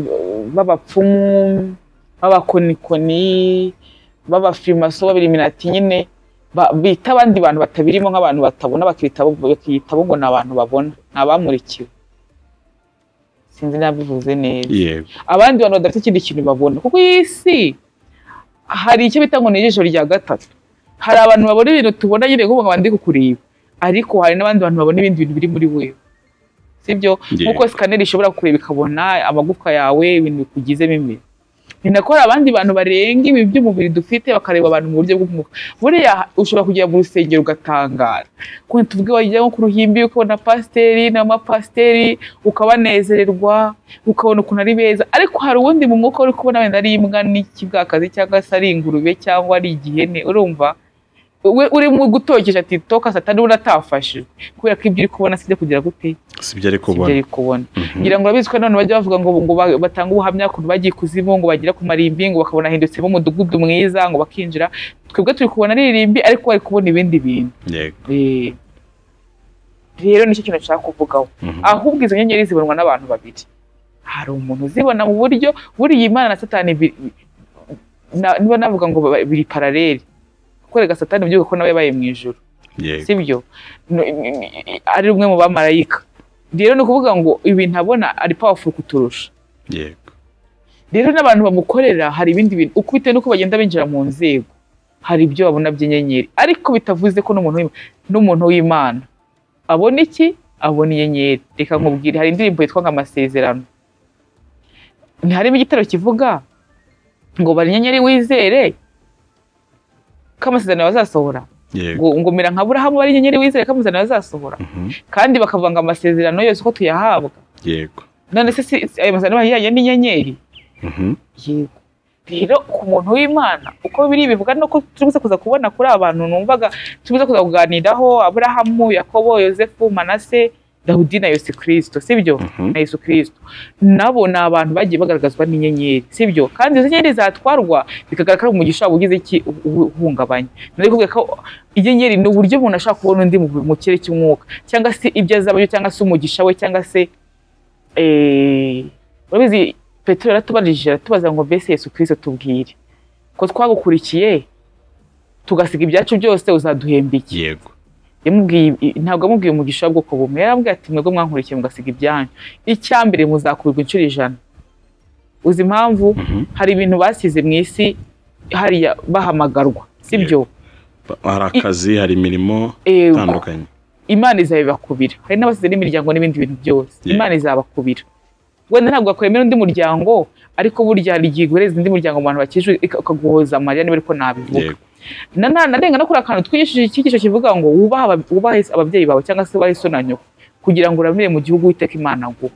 b'abapfumu b'abakonikoni b'abafirimaso b'abiriminati nyine ba- bita abandi bantu batabirimo nk'abantu batabona bakiyitaho bakiyitaho ngo ni abantu babona ni abamurikiwe sinzi nabivuze neza yego abandi bantu badafite ikindi kintu babona kuko iyi si hari icyo bita ngo ni ijisho rya gatatu hari abantu babona ibintu tubona nyine kuvuga ngo ndi kukureba ariko hari n'abandi bantu babona ibindi bintu biri muri wewe sibyo Yego. nkuko sikaneri ishobora kureba ikabona amagufwa yawe ibintu bikugize bimwe ni nako hari abandi bantu barenga ibi by'umubiri dufite bakareba abantu mu buryo bw'umwuka buriya ushobora kugera mu rusengero ugatangara kuko tuvuge wajya nko ku ruhimbi ukabona pasiteri n'amapasiteri ukabanezererwa ukabona ukuntu ari beza ariko hari uwundi mu mwuka uri kubona wenda ari imbwa n'ikibwakazi cyangwa se ari ingurube cyangwa ari igihene urumva we urimo gutokesha titoka satani ubona atafashijwe kubera ko ibyo uri kubona sibyo kugira gute sibyo ari sibyo kubona uri kubona Mhm. ngira ngo urabizi ko nanone bajya bavuga ngo ngo ba- batange ubuhamya kuntu bagiye kuzimu ngo bagera ku marimbi ngo bakabona hindutse umudugudu mwiza ngo bakinjira twebwe turi kubona ari irimbi ariko bari kubona ibindi bintu yego Eh, rero nicyo kintu nshaka kuvugaho Mhm. ahubwo izo nyenyeri zibonwa n'abantu babiri hari umuntu uzibona mu buryo buriya imana na satani bi- na- niba navuga ngo ba- biri paraleli korega satani mu by'uko ko nawe yabaye mu ijuru yego sibyo No, i- i- i- ari umwe mu bamarayika rero ni ukuvuga ngo ibintu abona ari powerful kuturusha yego rero n'abantu bamukorera hari ibindi bintu uko bitewe n'uko bagenda binjira mu nzego hari ibyo babona by'inyenyeri ariko bitavuze ko n'umuntu w'Imana- n'umuntu w'imana abona iki abona inyenyeri reka nkubwire hari indirimbo yitwa ngo amasezerano ntiharimo igitero kivuga ngo bari inyenyeri wizere ko amasezerano yawe azasohora yego ngo ngo mera nka burahamu bari inyenyeri wizere ko amasezerano yawe azasohora kandi bakavuga ngo amasezerano yose uko tuyahabwa yego none se si- si- ayo masezerano bahiyanye n'inyenyeri Mhm. yego rero ku muntu w'imana uko biri bivuga ni uko tubuze kuza kubona kuri abantu numvaga tubuze kuza kuganiraho aburahamu yakobo yosefu manase dawudi na yesu kirisito sibyo Mhm. na yesu kirisito nabo ni abantu bagiye bagaragazwa n'inyenyeri sibyo kandi izo nyenyeri zatwarwa bikagaragara ko ari umugisha waba ugize iki u- u- uhungabanye nari kuvuga ko inyenyeri ni uburyo umuntu ashobora kubona undi mu- mu kirere cy'umwuka cyangwa se ibyo azaba byo cyangwa se umugisha we cyangwa se eh, urabizi petero yaratubanije aratubaza ngo mbese yesu kirisito tubwire ko twagukurikiye tugasiga ibyacu byose uzaduhemba iki yego yamubwiye ntabwo yamubwiye umugisha w'ubwoko bumwe yarambwiye ati mwebwe mwankurikiye mugasiga ibyanyu icya mbere muzakubirwa inshuro ijana uzi impamvu Mhm. hari ibintu basize mu isi hariya bahamagarwa sibyo Ba- hari akazi hari imirimo Eh, itandukanye imana izabibakubira hari n'abasize n'imiryango n'ibindi bintu byose Yeah. imana izabakubira wenda ntabwo wakwemera undi muryango ariko burya hari igihe iguhereza undi muryango mu bantu bakijijwe ika- ukaguhoza amarira niba ariko nabivuga yego Nana- narenga no kuri akantu twigishije icyigisho kivuga ngo wubahe aba- wubahe ababyeyi bawe cyangwa se wubahe so na nyoko kugira ngo uramire mu gihugu witeka imana aguha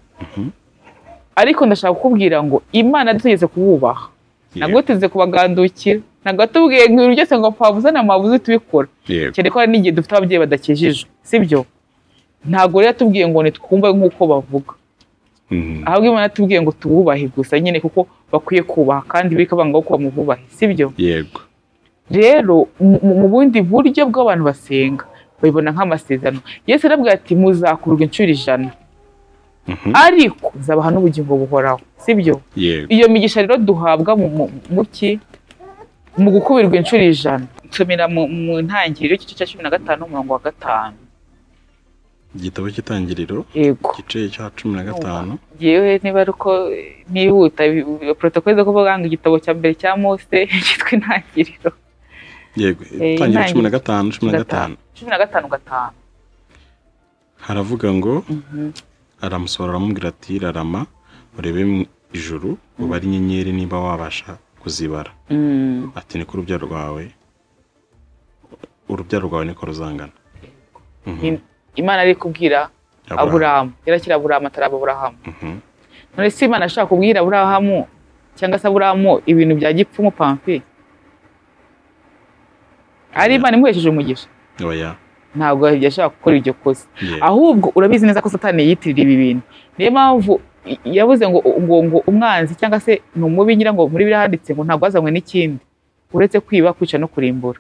ariko ndashaka kukubwira ngo imana yadutegetse kububaha ntabwo tuze kubagandukira ntabwo yatubwiye ngo ibintu byose ngo pfabuzane amabuze tubikora yego cyane ko hari n'igihe dufite ababyeyi badakijijwe sibyo ntabwo rero yatubwiye ngo nitwumve nk'uko bavuga Mhm. ahubwo imana yatubwiye ngo tububahe gusa nyine kuko bakwiye kubaha kandi bikabanga ko bamububahe sibyo yego rero mu- mu mu bundi buryo bw'abantu basenga babibona nk'amasezerano yesu arabwira ati muzakurwa inshuro ijana Mhm. ariko nzabaha n'ubugingo buhoraho sibyo yego iyo migisha rero duhabwa mu- mu- mu ki mu gukubirwa inshuro ijana nsomera mu mu ntangiriro y'igice cya cumi na gatanu umurongo wa gatanu igitabo cy'itangiriro yego igice cya cumi na gatanu yewe niba ari uko eh, nihuta bi- bi- protokole zo kuvuga ngo igitabo cya mbere cya mose cyitwa intangiriro yego Eh, itangiriro cumi na intangiriro. gatanu cumi na gatanu cumi na gatanu gatanu haravuga ngo aramusohora aramubwira ati rarama urebe mu ijuru ubare inyenyeri niba wabasha kuzibara Mm. ati niko urubyaro rwawe urubyaro rwawe niko ruzangana Mhm. Im- imana ari kubwira Aburahamu. aburahamu yarakira aburahamu ataraba aburahamu Mhm. none se imana ashaka kubwira aburahamu cyangwa se aburahamu ibintu bya gipfumu pamfi ari imana imuhesheje umugisha oya ntabwo yashaka gukora iryo kosa ye ahubwo urabizi neza ko satani yiyitirira ibi bintu niyo mpamvu i- yavuze ngo ngo ngo umwanzi cyangwa se ni umubi ngira ngo muri birahanditse ngo ntabwo wazanywe n'ikindi uretse kwiba kwica no kurimbura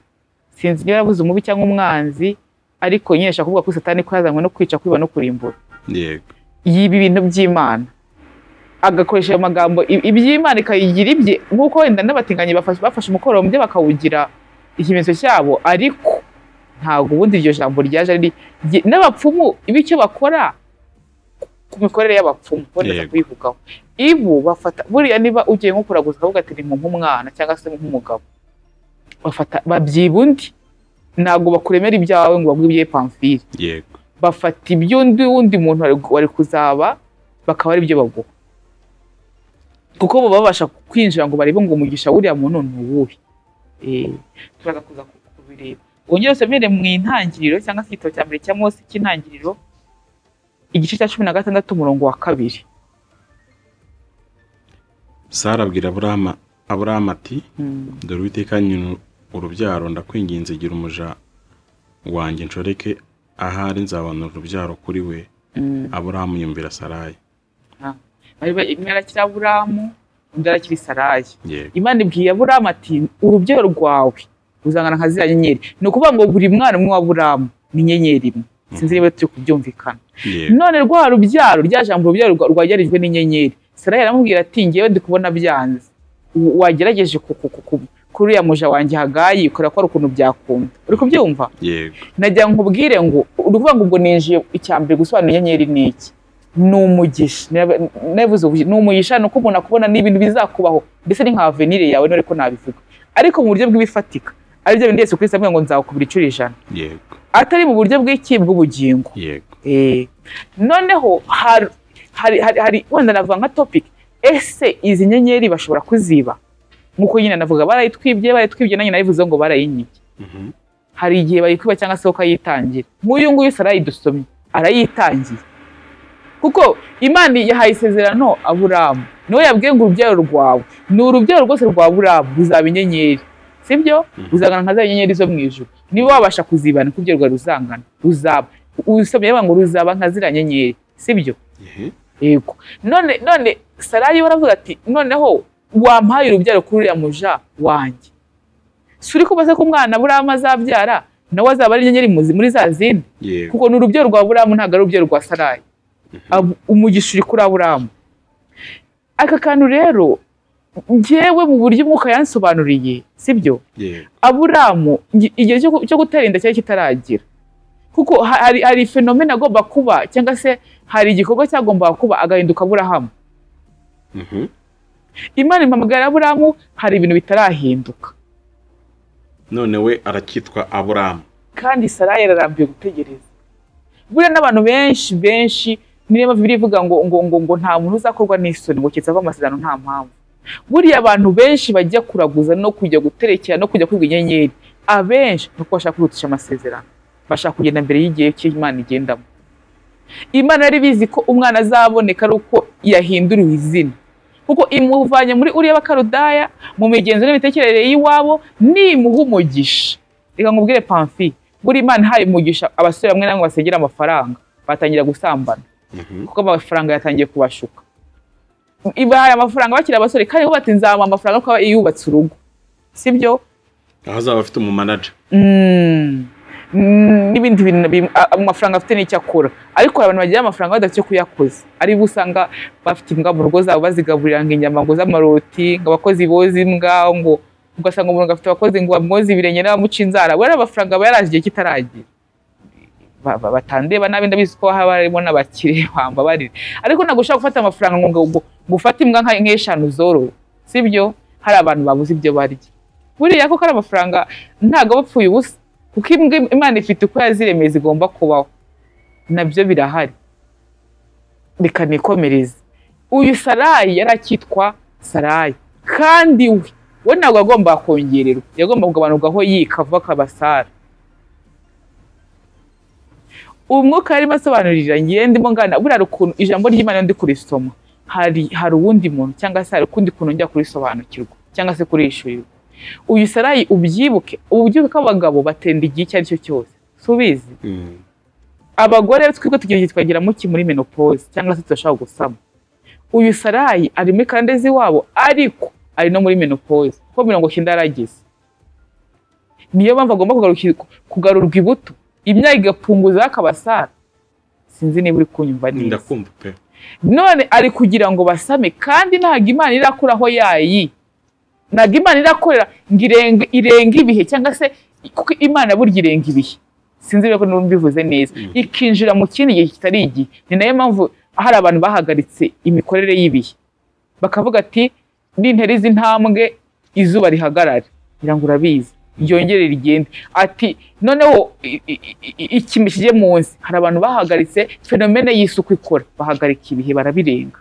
sinzi niba yaravuze umubi cyangwa umwanzi ariko nyine ashaka kuvuga ko satani ko yazanywe no kwica kwiba no kurimbura yego yiba ibintu by'imana agakoresha ayo magambo i- iby'imana ikayigira ibye nk'uko wenda n'abatinganyi bafashe, bafashe umukororombya bakawugira ikimenyetso cyabo ariko ntabwo ubundi iryo jambo ryaje ari rye- n'abapfumu bityo bakora ku mikorere y'abapfumu bongeza Yego. kuyivugaho ibu bafata buriya niba ugiye nko kuraguza ukavuga ati ni nk'umwana cyangwa se nk'umugabo bafata babyiba undi ntabwo bakuremera ibyawe ngo baguhe ibye pamfiri yego bafata iby'undi wundi muntu wari- wari kuzaba bakaba ari byo baguha kuko bo babasha kwinjira ngo barebe ngo umugisha wuriya muntu ni uwuhe Eh, turaza kuza ku- kubireba wongere usomere mu intangiriro cyangwa se igitabo cya mbere cya mose cy'intangiriro igice cya cumi na gatandatu umurongo wa kabiri sara abwira aburahamu aburahamu ati dore uwiteka nyina urubyaro ndakwinginze gira umuja wanjye nshoreke ahari nzabona urubyaro kuri we aburahamu yumvira sarayi Bari ba- imwe arakira aburamu undi arakira isarayi yego imana ibwiye aburamu ati urubyaro rwawe ruzangana nka ziriya nyenyeri ni ukuvuga ngo buri mwana umwe wa aburamu ni inyenyeri imwe sinzi niba turi kubyumvikana yego none rwa rubyaro rya jambo urubyaro rwa- rwagerijwe n'inyenyeri sarayi aramubwira ati ngewe ndi kubona byanze W- wagerageje ku- ku- ku- ku- kuri uriya muja wanjye hagayi ukareba ko hari ukuntu byakunda uri kubyumva yego najya nkubwire ngo uri kuvuga ngo ubwo ninjiye icya mbere gusobanura inyenyeri ni iki ni umugisha Nab- nabivuze ubu ni umugisha ni uko umuntu akubona n'ibintu bizakubaho mbese ni nka avenire yawe none ko nabivuga ariko mu buryo bw'ibifatika ari byo bindi Yesu Kristo avuga ngo nzakubura inshuro ijana yego atari mu buryo bw'iki bw'ubugingo yego Eh, noneho hari hari hari hari- wenda navuga nka topic ese izi nyenyeri bashobora kuziba nk'uko nyine navuga barayitwibye barayitwibye nanjye nabivuze ngo barayinyibye Mhm. hari igihe bayikwiba cyangwa se ukayitangira nk'uyu nguyu se arayidusomye arayitangiye kuko imana yahaye isezerano aburamu niwe yabwiye ngo urubyaro rwawe ni urubyaro rwose rwa buramu ruzaba inyenyeri sibyo ruzangana nka za nyenyeri zo mu ijuru niba wabasha kuzibana kuko ibyo rwari ruzangana ruzaba usomye yavuga ngo ruzaba nka ziriya nyenyeri sibyo Yehe. yego none none sarayi waravuga ati noneho wampaye urubyaro kuri uriya muja wanjye si uri kubaza ko umwana buramu azabyara nawe azaba ari inyenyeri muzi muri za zindi yego kuko ni urubyaro rwa buramu ntabwo ari urubyaro rwa sarayi Ab- umugisha uri kuri aburamu aka kantu rero njyewe mu buryo umwuka yansobanuriye sibyo yego aburamu ngi- igihe cyo gu- cyo gutera inda cyari kitaragira kuko ha- hari hari fenomena agomba kuba cyangwa se hari igikorwa cyagombaga kuba agahinduka aburahamu Mhm. imana impamagara aburahamu hari ibintu bitarahinduka none we aracyitwa aburamu kandi sarayi yararambiwe gutegereza buriya n'abantu benshi benshi niyo mpamvu bibiliya ivuga ngo ngo ngo ngo nta muntu uzakorwa n'isoni ngo kitse amasezerano nta mpamvu buriya abantu benshi bajya kuraguza no kujya guterekera no kujya kwiga inyenyeri abenshi ni uko bashaka kwihutisha amasezerano bashaka kugenda mbere y'igihe cy'imana igendamo imana yari bizi ko umwana azaboneka ari uko yahinduriwe izina kuko imuvanye muri uriya bakarudaya mu migenzo n'imitekerereze y'iwabo nimuha umugisha reka nkubwire pamfi buri imana ihaye umugisha abasore bamwe na bamwe basengera amafaranga batangira gusambana Mhm. kuko amafaranga yatangiye kubashuka ibahaye amafaranga bakiri abasore kandi bo bati nzamuha amafaranga kuko aba yubatse urugo sibyo aho azaba afite umumanaja Mm. Mm, n'ibindi bintu bim- a- amafaranga afite n'icyo akora ariko hari abantu bagira amafaranga badafite icyo kuyakoza ari bo usanga bafite imbwa mu rugo zabo bazigaburira ngo inyama ngo z'amaroti ngo abakozi boza imbwa ngo ugasanga umuntu afite abakozi ngo bamwoze ibirenge n'abamuca inzara we ari amafaranga aba yaraje igihe kitaragira Ba- ba- batandeba nabi ndabizi ko haba harimo n'abakire bambabarira ariko ntabwo ushobora gufata amafaranga ngo ngo ngo ufate imbwa nka- nk'eshanu zorowe sibyo hari abantu babuze ibyo barya buriya koko ari amafaranga ntabwo aba apfuye ubusa kuko imbwa imana ifite uko yaziremeye zigomba kubaho nabyo birahari reka nikomereze uyu sarayi yari akitwa sarayi kandi we we ntabwo yagombaga kongererwa yagomba kugabanurwaho yika vuba akaba sara umwuka yarimo asobanurira ngiye ndimo ngana buriya hari ukuntu ijambo ry'imana iyo ndi kurisoma hari hari uwundi muntu cyangwa se hari ukundi kuntu njya kurisobanukirwa cyangwa se kurishyurirwa uyu sarayi ubyibuke ububyuke abagabo batenda igihe icyo ari cyo cyose subizi Mhm. abagore twebwe tugira igihe twagira muki muri menopause cyangwa se turashaka gusama uyu sarayi ari muri karandezi wabo ariko ari no muri menopause kuko mirongo cyenda yarageze niyo mpamvu agomba kugarukirwa- kugarurwa ibuto imyaka igapfunguzaho akaba sara sinzi niba uri kunyumva neza ndakumva pe none ari kugira ngo basame kandi ntabwo imana irakuraho yayi ntabwo imana irakorera ngo irenge irenge ibihe cyangwa se kuko imana burya irenga ibihe sinzi niba numva mbivuze neza ikinjira mu kindi gihe kitari igihe ni nayo mpamvu hari abantu bahagaritse imikorere y'ibihe bakavuga ati n'intera z'intambwe izuba rihagarara ngira ngo urabizi ryongere rigende ati noneho i- i- i- ikime kijye munsi hari abantu bahagaritse fenomene y'isuku ikora bahagarika ibihe barabirenga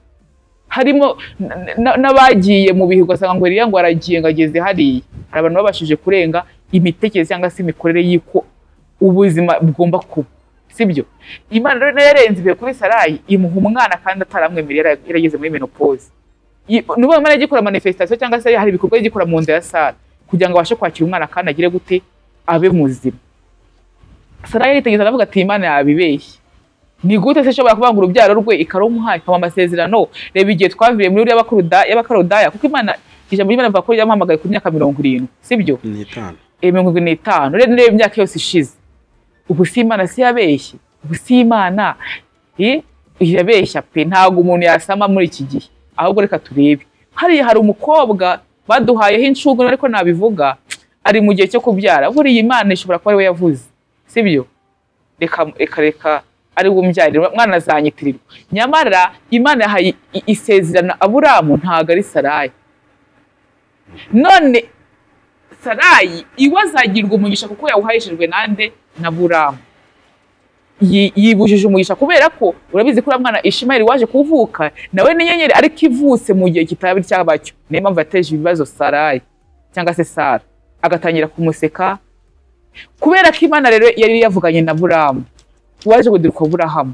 harimo n- n- n'abagiye mu bihe ugasanga ngo ririya ngo aragiye ngo ageze hariya hari abantu babashije kurenga imitekerereze cyangwa se imikorere y'uko ubuzima bugomba kuba sibyo imana rero nayo yarenze ibihe kuri sarayi imuha umwana kandi ataramwemerera yara- yarageze muri menopause I- nubu imana igikora manifestation cyangwa se hari ibikorwa igikora mu nda ya sara kugira ngo abashe kwakira umwana kandi agire gute abe muzima sara yaritegereza aravuga ati imana yabibeshye ni gute se ishobora kuvuga ngo urubyaro rwe ikarumuha ikaba amasezerano reba igihe twavuye muri uriya bakuruda- y'abakarudaya kuko imana ijambo ry'imana rivuga ko ryamuhamagaye ku myaka mirongo irindwi sibyo ni itanu Eh, mirongo irindwi n'itanu rero niyo imyaka yose ishize ubu si imana si yabeshye ubu si imana eh, irabeshya pe ntabwo umuntu yasama muri iki gihe ahubwo reka turebe hariya hari umukobwa baduhayeho inshungu ariko nabivuga ari mu gihe cyo kubyara buriya imana ishobora kuba ari we yavuze sibyo reka reka reka ari umbyarira mwana azanyitirirwa nyamara imana yahaye i- isezerano aburamu ntabwo ari sarayi none sarayi iwe azagirwa umugisha kuko yawuhayishijwe nande na buramu Yi- yibujije umugisha kubera ko urabizi ko uriya mwana ishimayeli waje kuvuka nawe n'inyenyeri ariko ivutse mu gihe kitabira cyabacyo niyo mpamvu yateje ibibazo sarayi cyangwa se sara agatangira kumuseka kubera ko imana rero yari yavuganye na buramu waje kudiruka burahamu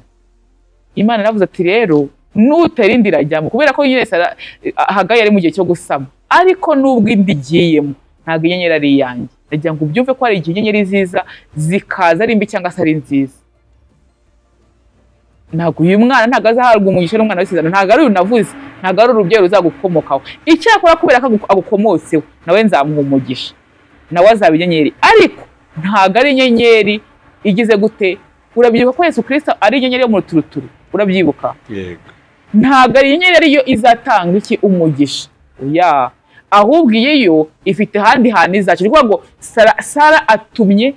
imana yaravuze ati rero nutera indi irajyamo kubera ko nyine sara hagaye ari mu gihe cyo gusama ariko nubwo indi igiyemo ntabwo inyenyeri ari iyanjye ndagira ngo ubyumve ko hari igihe inyenyeri ziza zikaza ari mbi cyangwa se ari nziza ntabwo uyu mwana ntabwo azahabwa umugisha n'umwana w'isezerano ntabwo ari uyu navuze ntabwo ari urubyeyi ruzagukomokaho icyakora kubera ko agu- agukomotseho nawe nzamuha umugisha nawe azaba inyenyeri ariko ntabwo ari inyenyeri igize gute urabyibuka ko yesu kirisita ari inyenyeri yo mu ruturuturu urabyibuka yego ntabwo ari inyenyeri ariyo izatanga iki umugisha oya ahubwo iyi yo ifite ahandi hantu izaca ni ukuvuga ngo sara, sara atumye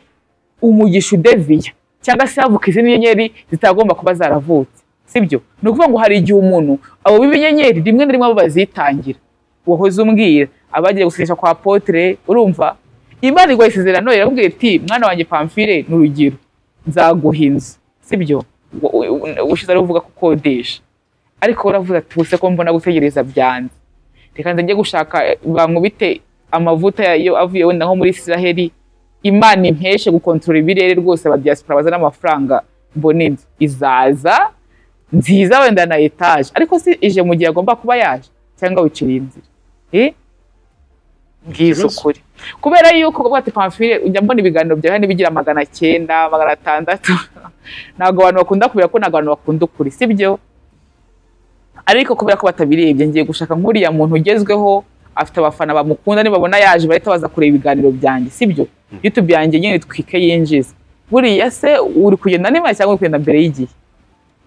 umugisha udeviya cyangwa se havuka izindi nyenyeri zitagomba kuba zaravutse sibyo ni ukuvuga ngo hari igihe umuntu abo b'inyenyeri rimwe na rimwe abo bazitangira wahoze umbwira abagiye gusinyisha kwa potere urumva imana igwa isezerano iramubwira iti mwana wanjye pamfire ni urugero nzaguha inzu sibyo Wa- wa- wa- ushize ari uvuga ko ukodesha ariko uravuga ati ubuse ko mbona gutegereza byanze reka nze njye gushaka eh, bankubite amavuta yo avuye wenda nko muri israheli imana impeshe gukontorora ibirere rwose aba diaspora bazana amafaranga mbona inzu izaza nziza wenda na etaje ariko si ije mu gihe agomba kuba yaje cyangwa wicira iyi nzira Eh? ngize Ikibazo. ukuri kubera yuko ubwo ati pamfile ujya mbona ibiganiro byawe hano bigira magana cyenda magana atandatu ntabwo abantu bakunda kubera ko ntabwo abantu bakunda ukuri sibyo ariko kubera ko batabirebye ngiye gushaka nk'uriya muntu ugezweho afite abafana bamukunda nibabona yaje bahita baza kureba ibiganiro byanjye sibyo youtube yanjye nyine twike yinjiza buriya se uri kugenda n'imbere cyangwa uri kugenda mbere y'igihe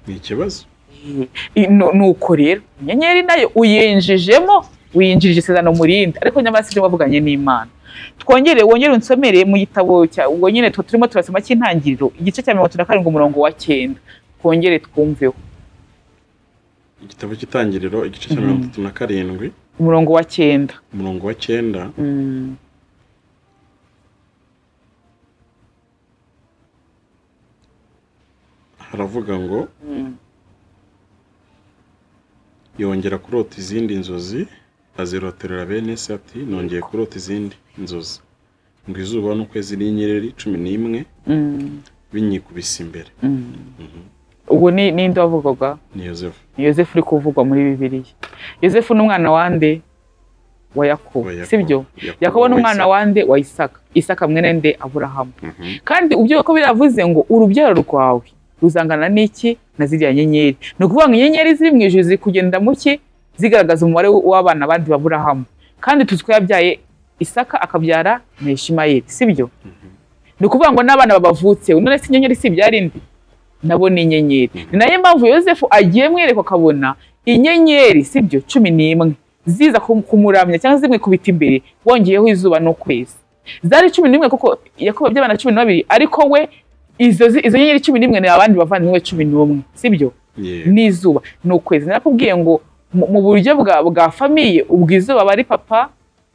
ni ikibazo I- nu- nuko rero inyenyeri nayo uyinjijemo uyinjirije isezerano mu rindi ariko nyamara sibyo wavuganye n'imana twongere wongere unsomere mu gitabo cya ubwo nyine tu- turimo turasoma cy'intangiriro igice cya mirongo itatu na karindwi umurongo wa cyenda twongere twumveho igitabo cy'itangiriro igice cya mirongo itatu na karindwi umurongo wa cyenda umurongo wa cyenda Mm. haravuga ngo yongera kurota izindi nzozi aziroterera bene se ati nongeye kurota izindi nzozi ngo izuba n'ukwezi n'inyereri cumi n'imwe Mm. binyikubise imbere ubu ni ninde wavugaga ni yosefu ni yosefu uri kuvugwa muri bibiliya yosefu ni umwana wande wa yakobo Wa Yakobo. sibyo Yakobo yakobo ni wa umwana Isaka. wande wa isaka isaka mwene nde aburahamu Mhm. kandi ibyo uko biravuze ngo urubyaro rwawe ruzangana n'iki na ziriya nyenyeri ni ukuvuga ngo inyenyeri ziri mu ijuru ziri kugenda mu ki zigaragaza umubare w'abana bandi baburahamu kandi tuzi ko yabyaye isaka akabyara na ishimayeli sibyo ni ukuvuga ngo n'abana babavutseho none se inyenyeri si ibyari indi nabo ni inyenyeri ni nayo mpamvu yosefu agiye mwerekwa akabona inyenyeri sibyo cumi n'imwe ziza kum- kumuramya cyangwa zimwe kubita imbere wongeyeho izuba n'ukwezi zari cumi n'imwe kuko yakobo by'abana cumi n'abiri ariko we izo zi- izo nyenyeri cumi n'imwe ni abandi bavandimwe be cumi n'umwe sibyo Yego. n'izuba ni ukwezi narakubwiye ngo mu mu buryo bwa bwa famiye ubwo izuba aba ari papa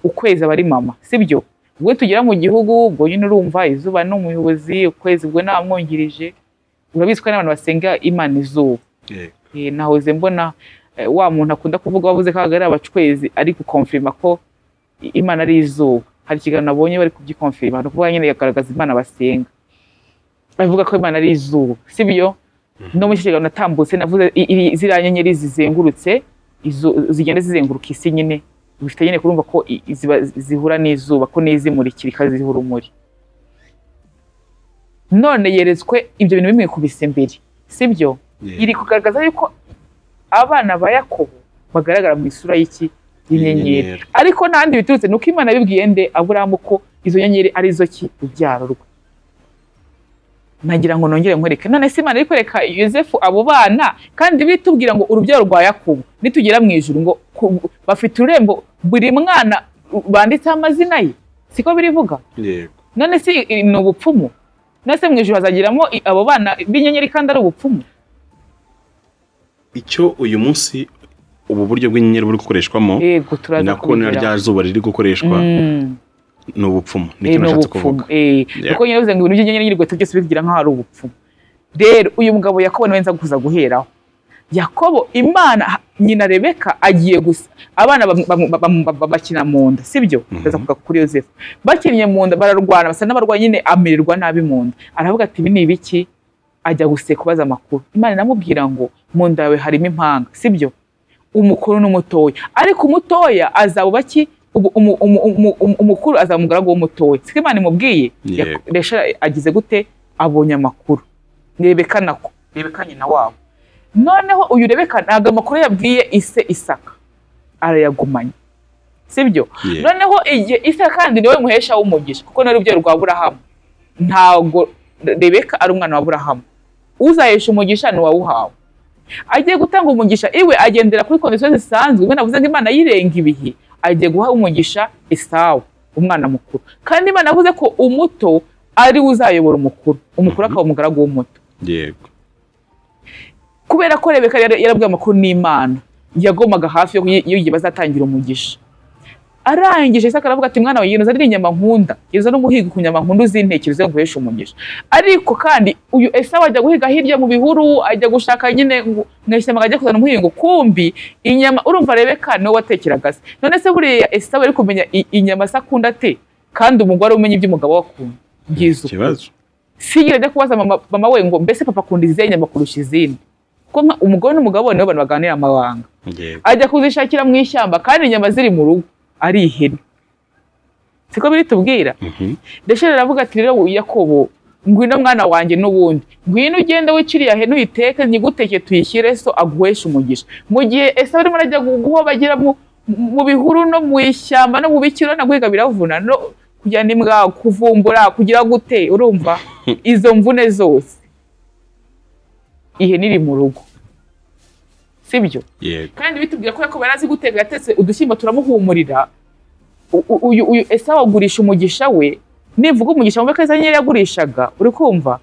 ukwezi aba ari mama sibyo ubwo tugera mu gihugu ubwo nyine urumva izuba ni umuyobozi ukwezi ubwo ni abamwungirije urabizi ko hari n'abantu basenga imana izuba Yego. Eh, nahoze mbona eh, wa muntu akunda kuvuga wavuze ko ari abacwezi ari gukomfirima ko i- imana ari izuba hari ikiganiro nabonye bari kubyikomfirima ni ukuvuga nyine yagaragaza imana basenga bavuga ko imana ari izuba sibyo no muri iki kiganiro natambutse navuze i- i- ziriya nyenyeri zizengurutse izu- zigenda zizenguruka isi nyine bifite nyine kurumva ko i- ziba- zihura n'izuba ko n'izimurikira ikaziha urumuri none yeretswe ibyo bintu bimwikubise imbere sibyo Yego. iri kugaragaza yuko abana ba yakobo bagaragara mu isura y'iki y'inyenyeri Y'inyenyeri. ariko n'ahandi biturutse ni uko imana yabibwiye nde aburahamu ko izo nyenyeri ari zo ki rubyaro rwe nagira ngo nongere nkwereke none se imana iri kwereka yosefu abo bana kandi biri tubwira ngo urubyaro rwa yakobo nitugera mu ijuru ngo ku- bafite ururembo buri mwana banditseho amazina ye siko birivuga Yego. none si ni ubupfumu none se mu ijoro hazagiramo i- abo bana b'inyenyeri kandi ari ubupfumu icyo uyu munsi ubu buryo bw'inyenyeri buri gukoreshwamo yego ni turaza nako na rya kubigeraho zuba riri gukoreshwa Mm. ni ubupfumu ni Eh, cyo ni nashatse ubupfumu kuvuga eh Yeah. kuko nyine bivuze ngo ibintu by'inyenyeri n'irigota byose bigira nk'aho ari ubupfumu rero uyu mugabo yakobo nawe nza kuza guheraho yakobo imana nyina rebeka agiye gusa abana bam- bam- bam- bam- bakina mu nda sibyo Mhm. ndaza kugaruka kuri yosefu bakinnye mu nda bararwana basa n'abarwayi nyine amererwa nabi mu nda aravuga ati ibi ni ibiki ajya guseka kubaza amakuru imana inamubwira ngo mu nda yawe harimo impanga sibyo umukuru n'umutoya ariko umutoya azaba baki ubu- umu- umu- umu- umu- umukuru azaba umugaragu w'umutoya siko imana imubwiye Yego. Yak- resha agize gute abonye amakuru rebeka nako rebeka nyina wabo noneho uyu rebeka ntabwo amakuru yabwiye ise isaka arayagumanye sibyo Yeah. noneho igihe isa kandi niwe muhesha w'umugisha kuko ni urubyaro rwa burahamu ntabwo rebeka ari umwana wa burahamu uzahesha umugisha ni uwawuhawe agiye gutanga umugisha iwe agendera kuri kondisiyo zisanzwe ubwo navuze ngo imana yirenga ibihe agiye guha umugisha isawu umwana mukuru kandi imana yavuze ko umuto ari we uzayobora umukuru umukuru akaba umugaragu w'umuto yego kubera ko rebeka yari- yarabwiwe amakuru n'imana yagomaga hafi yo- y'igihe bazatangira umugisha arangije isaka aravuga ati mwana wawe yinoza ari inyama nkunda yinoza n'umuhigo ku nyama nkunda uzintekerezo yo guhesha umugisha ariko kandi uyu esawu ajya guhiga hirya mu bihuru ajya gushaka nyine ngo mu ishyamba ajya kuzana umuhigo kumbi inyama urumva rebeka niwe watekeraga se none se buriya esawu yari kumenya i- inyama se akunda ate kandi umugore umenya iby'umugabo we akunda byiza uko ikibazo sigera ajya kubaza mama, mama we ngo mbese papa akunda izihe nyama kurusha izindi kuko nka- umugore n'umugabo nibo bantu baganira amabanga yego ajya kuzishakira mu ishyamba kandi inyama ziri mu rugo ari ihene siko biri tubwira Mhm. ndashira aravuga ati rero yakobo ngwino mwana wanjye n'ubundi ngwino ugende wiciriye hene uyiteke nyigutekeye tuyishyire so aguheshe umugisha mu gihe ese arimo arajya gu- guhobagira mu, mu bihuru no mu ishyamba no mu bikiro na guhiga biravuna no kujyana imbwa kuvumbura kugira gute urumva izo mvune zose ihene iri mu rugo sibyo yego kandi bitubwira ko yakobo yari azi guteka yatetse udushyimbo turamuhumurira U- u- uyu uyu esawu agurisha umugisha we nivuga umugisha wumva ko eza nyine yagurishaga uri kumva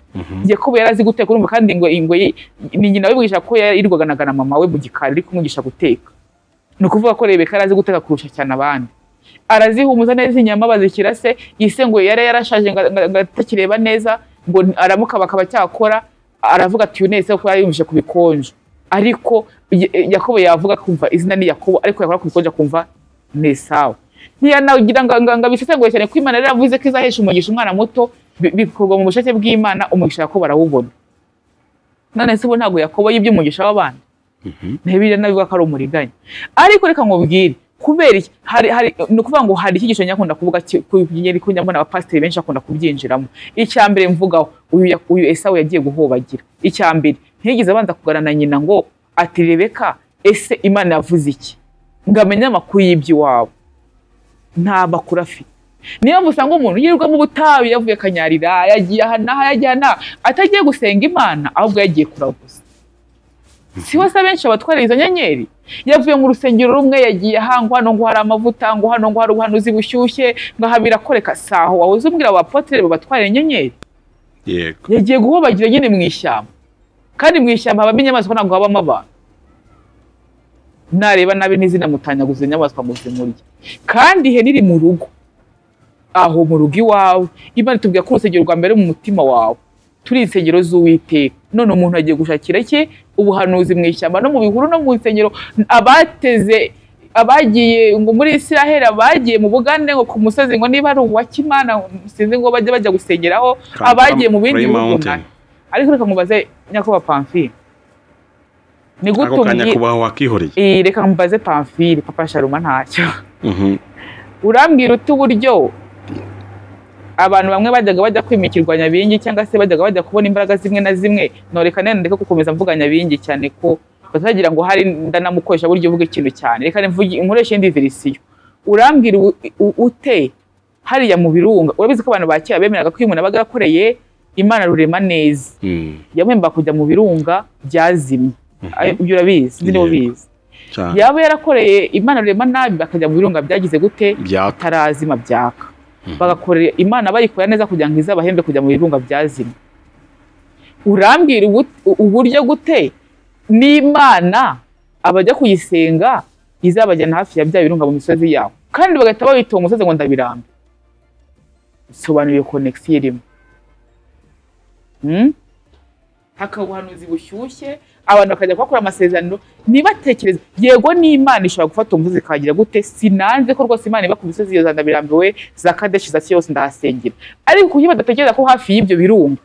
yakobo yari azi guteka urumva kandi ngo ingwe ye- ni nyina wibwirisha ko yirirwaga na- na mama we mu gikari ari kumwigisha guteka ni ukuvuga ko rebeka yari azi guteka kurusha cyane abandi arazihumuza neza inyama bazishyira se ise ngo yari yarashaje ngo- ngo- ngo atakireba neza ngo aramuka bakaba cyakora aravuga ati uyu nese kuko yari yumvise ku bikonjo ariko Ya- yakobo yavuga kumva izina ni yakobo ariko yakora ku bikonjo akumva ni esawu ntiyanagira ngo ngo- ngo abisesengure cyane ko imana yari yaravuze ko izahesha umugisha umwana muto bi- bikorwa mu bushake bw'imana umugisha yakobo arawubona none se ubu ntabwo yakobo yibye umugisha w'abandi ntibiriya nabivuga ko ari umuriganya ariko reka nkubwire kubera iki hari hari ni ukuvuga ngo hari icyigisho nyakunda kuvuga ki- ku nyenyeri ko nyabona abapasiteri benshi bakunda kubyinjiramo icya mbere mvugaho uyu ya- uyu esawu yagiye guhobagira icya mbere ntiyigeze abanza kugarana nyina ngo ati rebeka ese imana yavuze iki ngo amenye amakuru y'iby'iwabo nta makuru afite niyo mpamvu usanga umuntu yirirwa mu butayu yavuye kanyarira yagiye aha n'aha yagiye aha n'aha atagiye gusenga imana ahubwo yagiye kuraguza si bose abenshi abatwara izo nyenyeri yavuye mu rusengero rumwe yagiye aha ngo hano ngo hari amavuta ngo hano ngo hari ubuhanuzi bushyushye ngo aha birakoreka saho wahoze umbwira abapotere babatwara inyenyeri yego yagiye guhobagira nyine mu ishyamba kandi mu ishyamba habamo inyamaswa ntabwo habamo abantu nareba nabi ntizinamutanyaguza inyamaswa ngo zimurye kandi ihene iri mu rugo aho mu rugo iwawe imana itubwira ko urusengero rwa mbere ari mu mutima wawe turi insengero z'uwiteka none umuntu agiye gushakira cye ubuhanuzi mu ishyamba no mu bihuru no mu nsengero abateze abagiye ngo muri Isiraheli abagiye mu bugande ngo ku musozi ngo niba ari uwa Kimana sinzi ngo bajye bajya gusengeraho abagiye mu bindi Kuri bihugu mountain. nabi. ariko reka nkubaze nyakuba pamfire ni gute ako kanya umbwi- kubaho wakihoreye Eh, reka nkubaze pamfire papa sharuma ntacyo Mhm. urambwira uti uburyo abantu bamwe bajyaga bajya kwimikirwa nyabingi cyangwa se bajyaga bajya kubona imbaraga zimwe na zimwe noreka none ndeke gukomeza mvuga nyabingi cyane ko batagira ngo hari ndanamukoresha buryo uvuga ikintu cyane reka mvuge nkoreshe indi verisiyo urambwira u- u- ute hariya mu birunga urabizi ko abantu ba kera bemeraga ko iyo umuntu abaga yakoreye imana rurema neza Mm. yamwemba kujya mu birunga byazimye Ayo, ibyo urabizi nzi niba Yego. ubizi Cyane. yaba yarakoreye imana rurema nabi bakajya mu birunga byagize gute byaka bitarazima byaka bagakorera imana bayikora neza kugira ngo izabahembe kujya mu birunga byazimye urambwira ubu- uburyo gute n'imana abajya kuyisenga izabajyana hafi ya bya birunga mu misozi yabo kandi bagahita babitunga umusozi ngo ndabiramba bisobanuye konegisiyo irimo Hmm? hakaba ubuhanuzi bushyushye abantu bakajya kuhakora amasezerano ntibatekereze yego n'imana ishobora gufata umusozi ikagira gute sinanze ko rwose imana iba ku misozi iyo za ndabirambiwe za kadeshi za kiyose ndahasengera ariko kuki badatekereza ko hafi y'ibyo birunga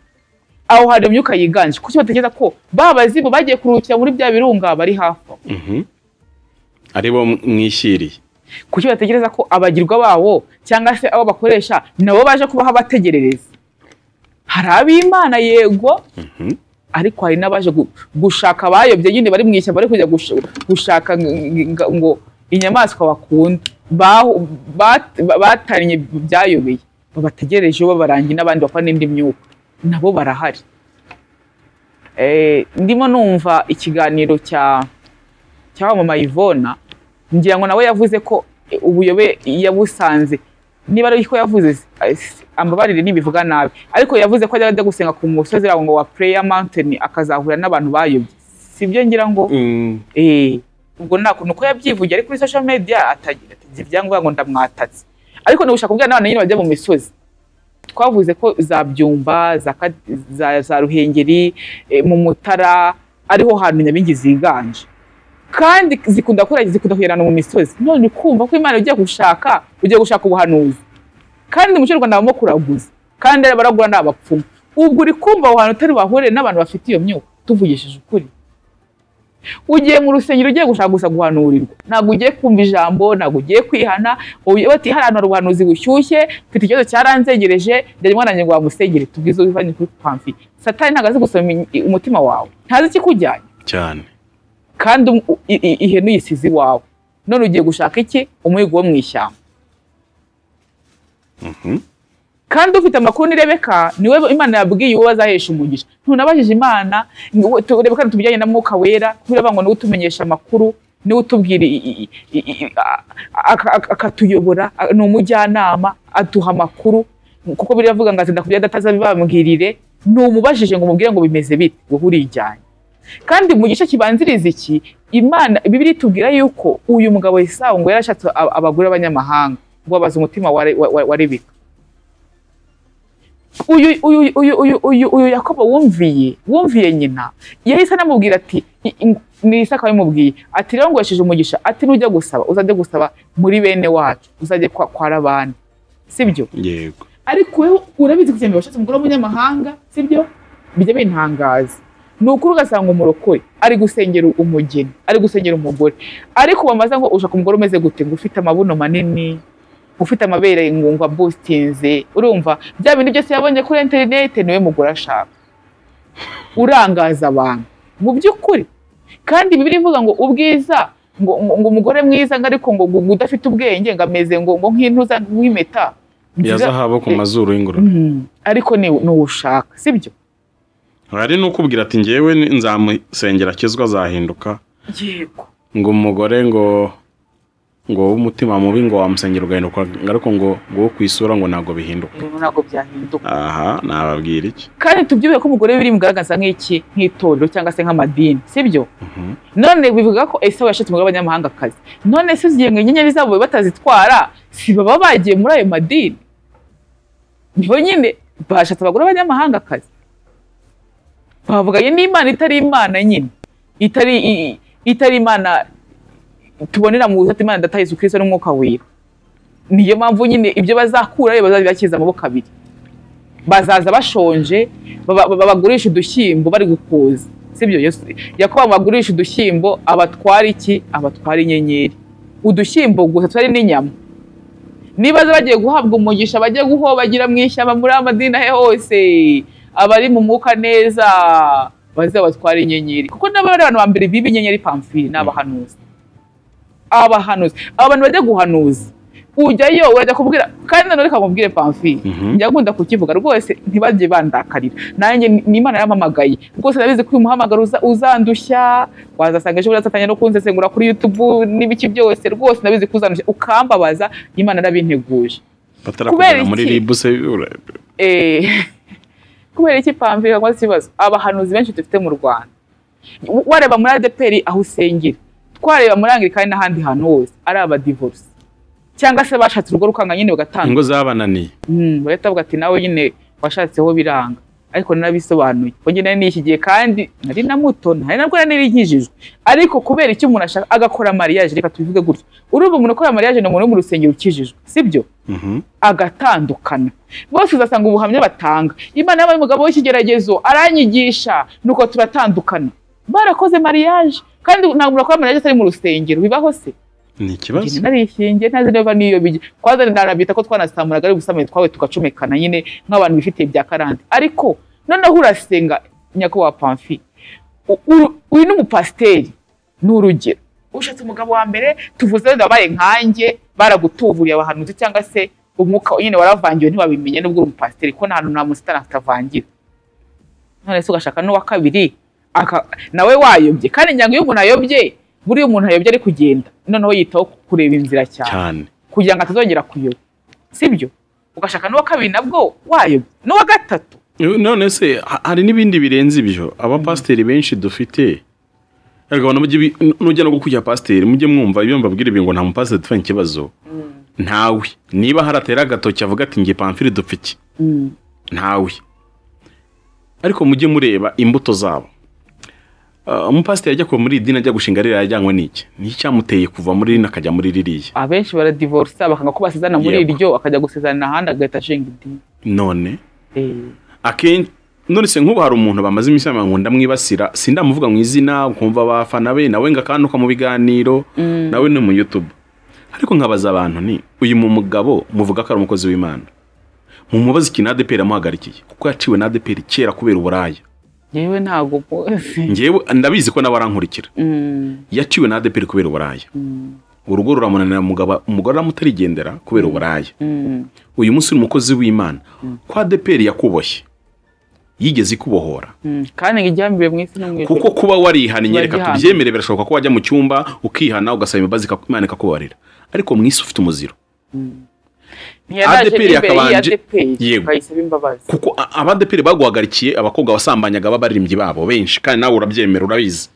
aho hari imyuka yiganje kuki batekereza ko ba bazimu bagiye kuruhukira muri bya birunga bari hafi aho ari bo mwishyiriye kuki batekereza ko abagirwa babo cyangwa se abo bakoresha nabo baje kubaho abategerereza hari ab'imana yego ariko hari n'abaje gu- gushaka abayobye nyine bari mu ishyamba bari kujya gush- gushaka ng- ng- ngo inyamaswa bakunda Bahu- bat- ba- batanye ibyayobeye babategereje babarangiye n'abandi bakora n'indi myuka nabo barahari Eh, ndimo numva ikiganiro cya cyamamaye Ivona ngira ngo nawe yavuze ko eh, ubuyobe yabusanze niba ari ko yavuze eh, si- ambabarire ntibivuga nabi ariko yavuze ko ajya ajya gusenga ku musozi aho ngo wa prayer mountain akazahura n'abantu bayobye sibyo ngira ngo Eh, ubwo nta kuntu ko yabyivugiye ari kuri social media atagira atagira ibyangombwa ngo ndamwatatse ariko nigushaka kubwira n'abana nyine bajya mu misozi twavuze ko za byumba za, Ka- za, za ruhengeri eh, mu mutara ariho hantu nyabingi ziganje kandi zikunda gukora zikunda kugerana mu misozi none kumva ko imana ugiye gushaka ugiye gushaka ubuhanuzi kandi mu cy'u rwanda habamo kuraguza kandi baragura ni abapfumu ubwo uri kumva aho hantu utari wahurire n'abantu bafite iyo myuka tuvugishije ukuri ugiye mu rusengero ugiye gushaka gusa guhanurirwa ntabwo ugiye kumva ijambo ntabwo ugiye kwihana ugiye bati hari ahantu hari ubuhanuzi bushyushye mfite ikibazo cyaranzegereje ndari mwana wanjye ngo wamusengere tubwize ubivanye kuri pamfi satani ntabwo azi gusoma i- umutima wawe ntazi ikikujyanye cyane kandi um- u- i- i- ihene uyisize iwawe none ugiye gushaka iki umuhigo wo mu ishyamba kandi ufite amakuru ni rebeka niwe imana yabwiye uwo bazahesha umugisha ntunabajije imana ngo- tu- rebeka tubijyanye na mwuka wera kubera ngo niwe utumenyesha amakuru niwe utubwira i- i- i- i- a- aka- aka- akatuyobora a- ni umujyanama aduha amakuru kuko biravuga ngo azinda kubyo atazabibambwirire ntumubajije ngo umubwire ngo bimeze bite wowe urijyanye kandi mu gice kibanziriza iki imana bibiri itubwira yuko uyu mugabo Esawu ngo yarashatse a- abagore b'abanyamahanga ngo abaza umutima wa Re- wa- wa- wa rebeka uyu uyu uyu uyu uyu uyu yakobo wumviye wumviye nyina yahise anamubwira ati i- i- ni isaka yamubwiye ati rero ngoresheje umugisha ati nujya gusaba uzajya gusaba muri bene wacu uzajye kwa kwa rabani sibyo yego ariko wowe urabizi kugira ngo washatse umugore w'umunyamahanga sibyo bijya bintangaza ni ukuri ugasanga umurokore ari gusengera umugeni ari gusengera umugore ariko bamaze ngo ushaka umugore umeze gute ngo ufite amabuno manini ufite amabere ngungwa busitinze urumva bya bintu byose yabonye kuri interinete niwe mugore ashaka urangaza abantu mu by'ukuri kandi bibiri ivuga ngo ubwiza ngo, ngo, ngo umugore mwiza ngo ariko ngo, ngo udafite ubwenge ngo ameze ngo, ngo nk'intuza nk'impeta ya zahabu ku mazuru y'ingurube Mm. ariko ni n'uwo ushaka sibyo hari n'ukubwira ati ngewe ni- nzamusengera akizwa azahinduka yego ngo umugore ngo ngo w'umutima mubi ngo wamusengera ugahinduka ariko ngo ngo wo ku isura ngo ntabwo bihinduka ibintu ntabwo byahinduka aha nababwira iki kandi tubyubire ko umugore biri mugaragaza nk'iki nk'itorero cyangwa se nk'amadini sibyo Mhm. none bivuga ko esawu yashatse umugore w'abanyamahangakazi none se zigenga inyenyeri zabo batazitwara si baba bagiye muri ayo madini niho nyine bashatse abagore b'abanyamahangakazi bavuganye n'imana itari imana nyine itari i- i- itari imana tubonera mu buzata imana data yesu kirisito n'umwuka wera niyo mpamvu nyine ibyo bazakurayo bazabibakiza amaboko abiri bazaza bashonje baba- baba- babagurisha udushyimbo bari gukuza sibyo Yesu- yakobo bagurisha udushyimbo abatwara iki abatwara inyenyeri udushyimbo gusa tutari n'inyama niba aza bagiye guhabwa umugisha bajye guhobagira mu ishyamba muri amadini ahe hose abari mu mwuka neza baze batwara inyenyeri kuko n'abari abantu ba mbere biba inyenyeri pamfiri ni abahanuzi abahanuzi abantu bajya guhanuza ujyayo urajya kubwira kandi nanone kamubwire pamfiri Mhm. njya nkunda kukivuga rwose ntibajye bandakarira nanjye ni- ni imana yampamagaye rwose nabizi ko uyu muhamagaro uza- uzandushya wazasanga ejo urazafatanya no kunzesengura kuri yutubu n'ibiki byose rwose nabizi ko uzandushya ukambabaza imana yarabinteguje batarakugana muri iki? ribuse ura- Eh, kubera iki pamvira ngo ikibazo abahanuzi benshi dufite mu rwanda wareba muri adeperi aho usengera twareba muri angirikani n'ahandi hantu hose ari abadivorisi cyangwa se bashatse urugo rukanga nyine bagatanga ingo zabananiye Mm, bahita bavuga ati nawe nyine washatseho biranga ariko narabisobanuye ngo nari nishyigiye kandi nari na muto nari nabwo nari nkijijwe ariko kubera icyo umuntu ashaka agakora mariage reka tubivuge gutyo urumva umuntu ukora mariage ni umuntu wo mu rusengero ukijijwe sibyo Mhm. agatandukana bose uzasanga ubuhamya batanga imana yabaye umugabo w'ikigeragezo aranyigisha nuko turatandukana barakoze mariage kandi ntabwo umuntu akora mariage atari mu rusengero bibaho se ni ikibazo Njye narishingiye ntazi niba niyo bijya twaza narabita ko twanasamuraga ari ubusamanye twawe tugacomekana nyine nk'abantu bifitiye bya karande ariko noneho urasenga nyakubahwa pamfi u- uru- uyu ni umupasiteri ni urugero ushatse umugabo wa mbere tuvuze wenda wabaye nkanjye baragutuburiye abahanuzi cyangwa se umwuka nyine waravangiwe ntiwabimenye nubwo uri umupasiteri ko nta hantu nta musitani atavangira none se ugashaka n'uwa kabiri aka- nawe wayobye kandi nyango iyo umuntu ayobye buriya umuntu ayobye ari kugenda noneho yitaho kureba inzira cyane cyane kugira ngo atazongera kuyoba sibyo ugashaka n'uwa kabiri nabwo wayobye n'uwa gatatu none se ha- hari n'ibindi birenze ibyo abapasiteri benshi dufite Erega abantu mujye bi- nu- nujya no gukujya pasiteri mujye mwumva iyo mbabwira ibi ngo nta mupasiteri dufitanye ikibazo ntawe niba haratera agatoki avuga ati nge pamfiri dupfiki ntawe ariko mujye mureba imbuto zabo Ah, umupasiteri ajya kuva muri iri dini ajya gushinga ririya yajyanywe n'iki niki cyamuteye kuva muri rino akajya muri ririya abenshi baradivorisa bakanga ko basezana muri Yego. iryo akajya gusezana ahandi agahita ashinga idini none Eh, akenshi none se nk'ubu hari umuntu bamaze iminsi yambaye ngo ndamwibasira sindamuvuga mu izina ukumva abafana be nawe ngakanduka mu biganiro nawe ni mu YouTube ariko nkabaza abantu ni uyu mu mugabo muvuga ko ari umukozi w'Imana mumubaze ikintu ADPR yamuhagarikiye kuko yaciwe na ADPR kera kubera uburaya yewe ntago mpuze. njyewe ndabizi ko nawe arankurikira Mm, yaciwe na ADPR kubera uburaya urugo ruramunanira umugabo- umugore aramutarigendera kubera uburaya mm, uyu munsi uri umukozi w'Imana ko ADPR yakuboshye yigeze ikubohora mm. kandi ngo iryambere mu isi no mu ijuru kuko kuba warihannye reka Wagihamye. tubyemere birashoboka ko wajya mu cyumba ukihana ugasaba imbabazi ikaku- imana ikakubarira ariko mu isi ufite umuziro ntiyaraje ADPR n'imbere y'iyi yakabanje- ADPR, Yego. bayisaba imbabazi kuko a- abadeperi baguhagarikiye abakobwa basambanyaga b'abaririmbyi babo benshi kandi nawe urabyemera urabizi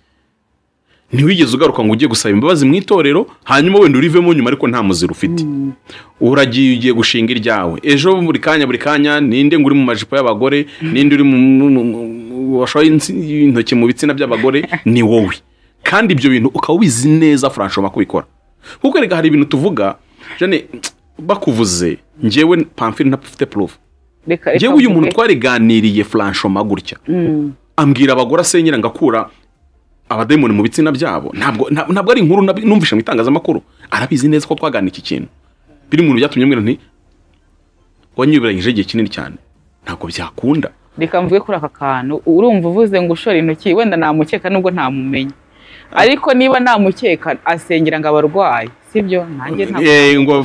ntiwigeze ugaruka ngo ujye gusaba imbabazi mu itorero hanyuma wenda urivemo nyuma ariko nta muziro ufite uragiye ugiye gushinga iryawe ejo buri kanya buri kanya ninde ngo uri mu majipo y'abagore ninde uri mu mu- mu- mu- washoye insi- intoki mu bitsina by'abagore ni wowe kandi ibyo bintu ukaba ubizi neza franchoma kubikora kuko reka hari ibintu tuvuga jane bakuvuze njyewe pamfiri ntapfite proof reka reka njyewe uyu muntu mvuge. twariganiriye franchoma gutya Mm. ambwira abagore asenyera ngakura abademoni mu bitsina byabo ntabwo nta- ntabwo ari inkuru nabi- numvise mu itangazamakuru arabizi neza ko twaganira iki kintu biri mu bintu byatumye mbwira nti wanyiberanyije igihe kinini cyane ntabwo byakunda reka mvuge kuri aka kantu urumva uvuze ngo ushora intoki wenda namukeka nubwo ntamumenya ariko niba namukeka asengera ngo abarwayi sibyo nanjye ntabwo Eh, ngo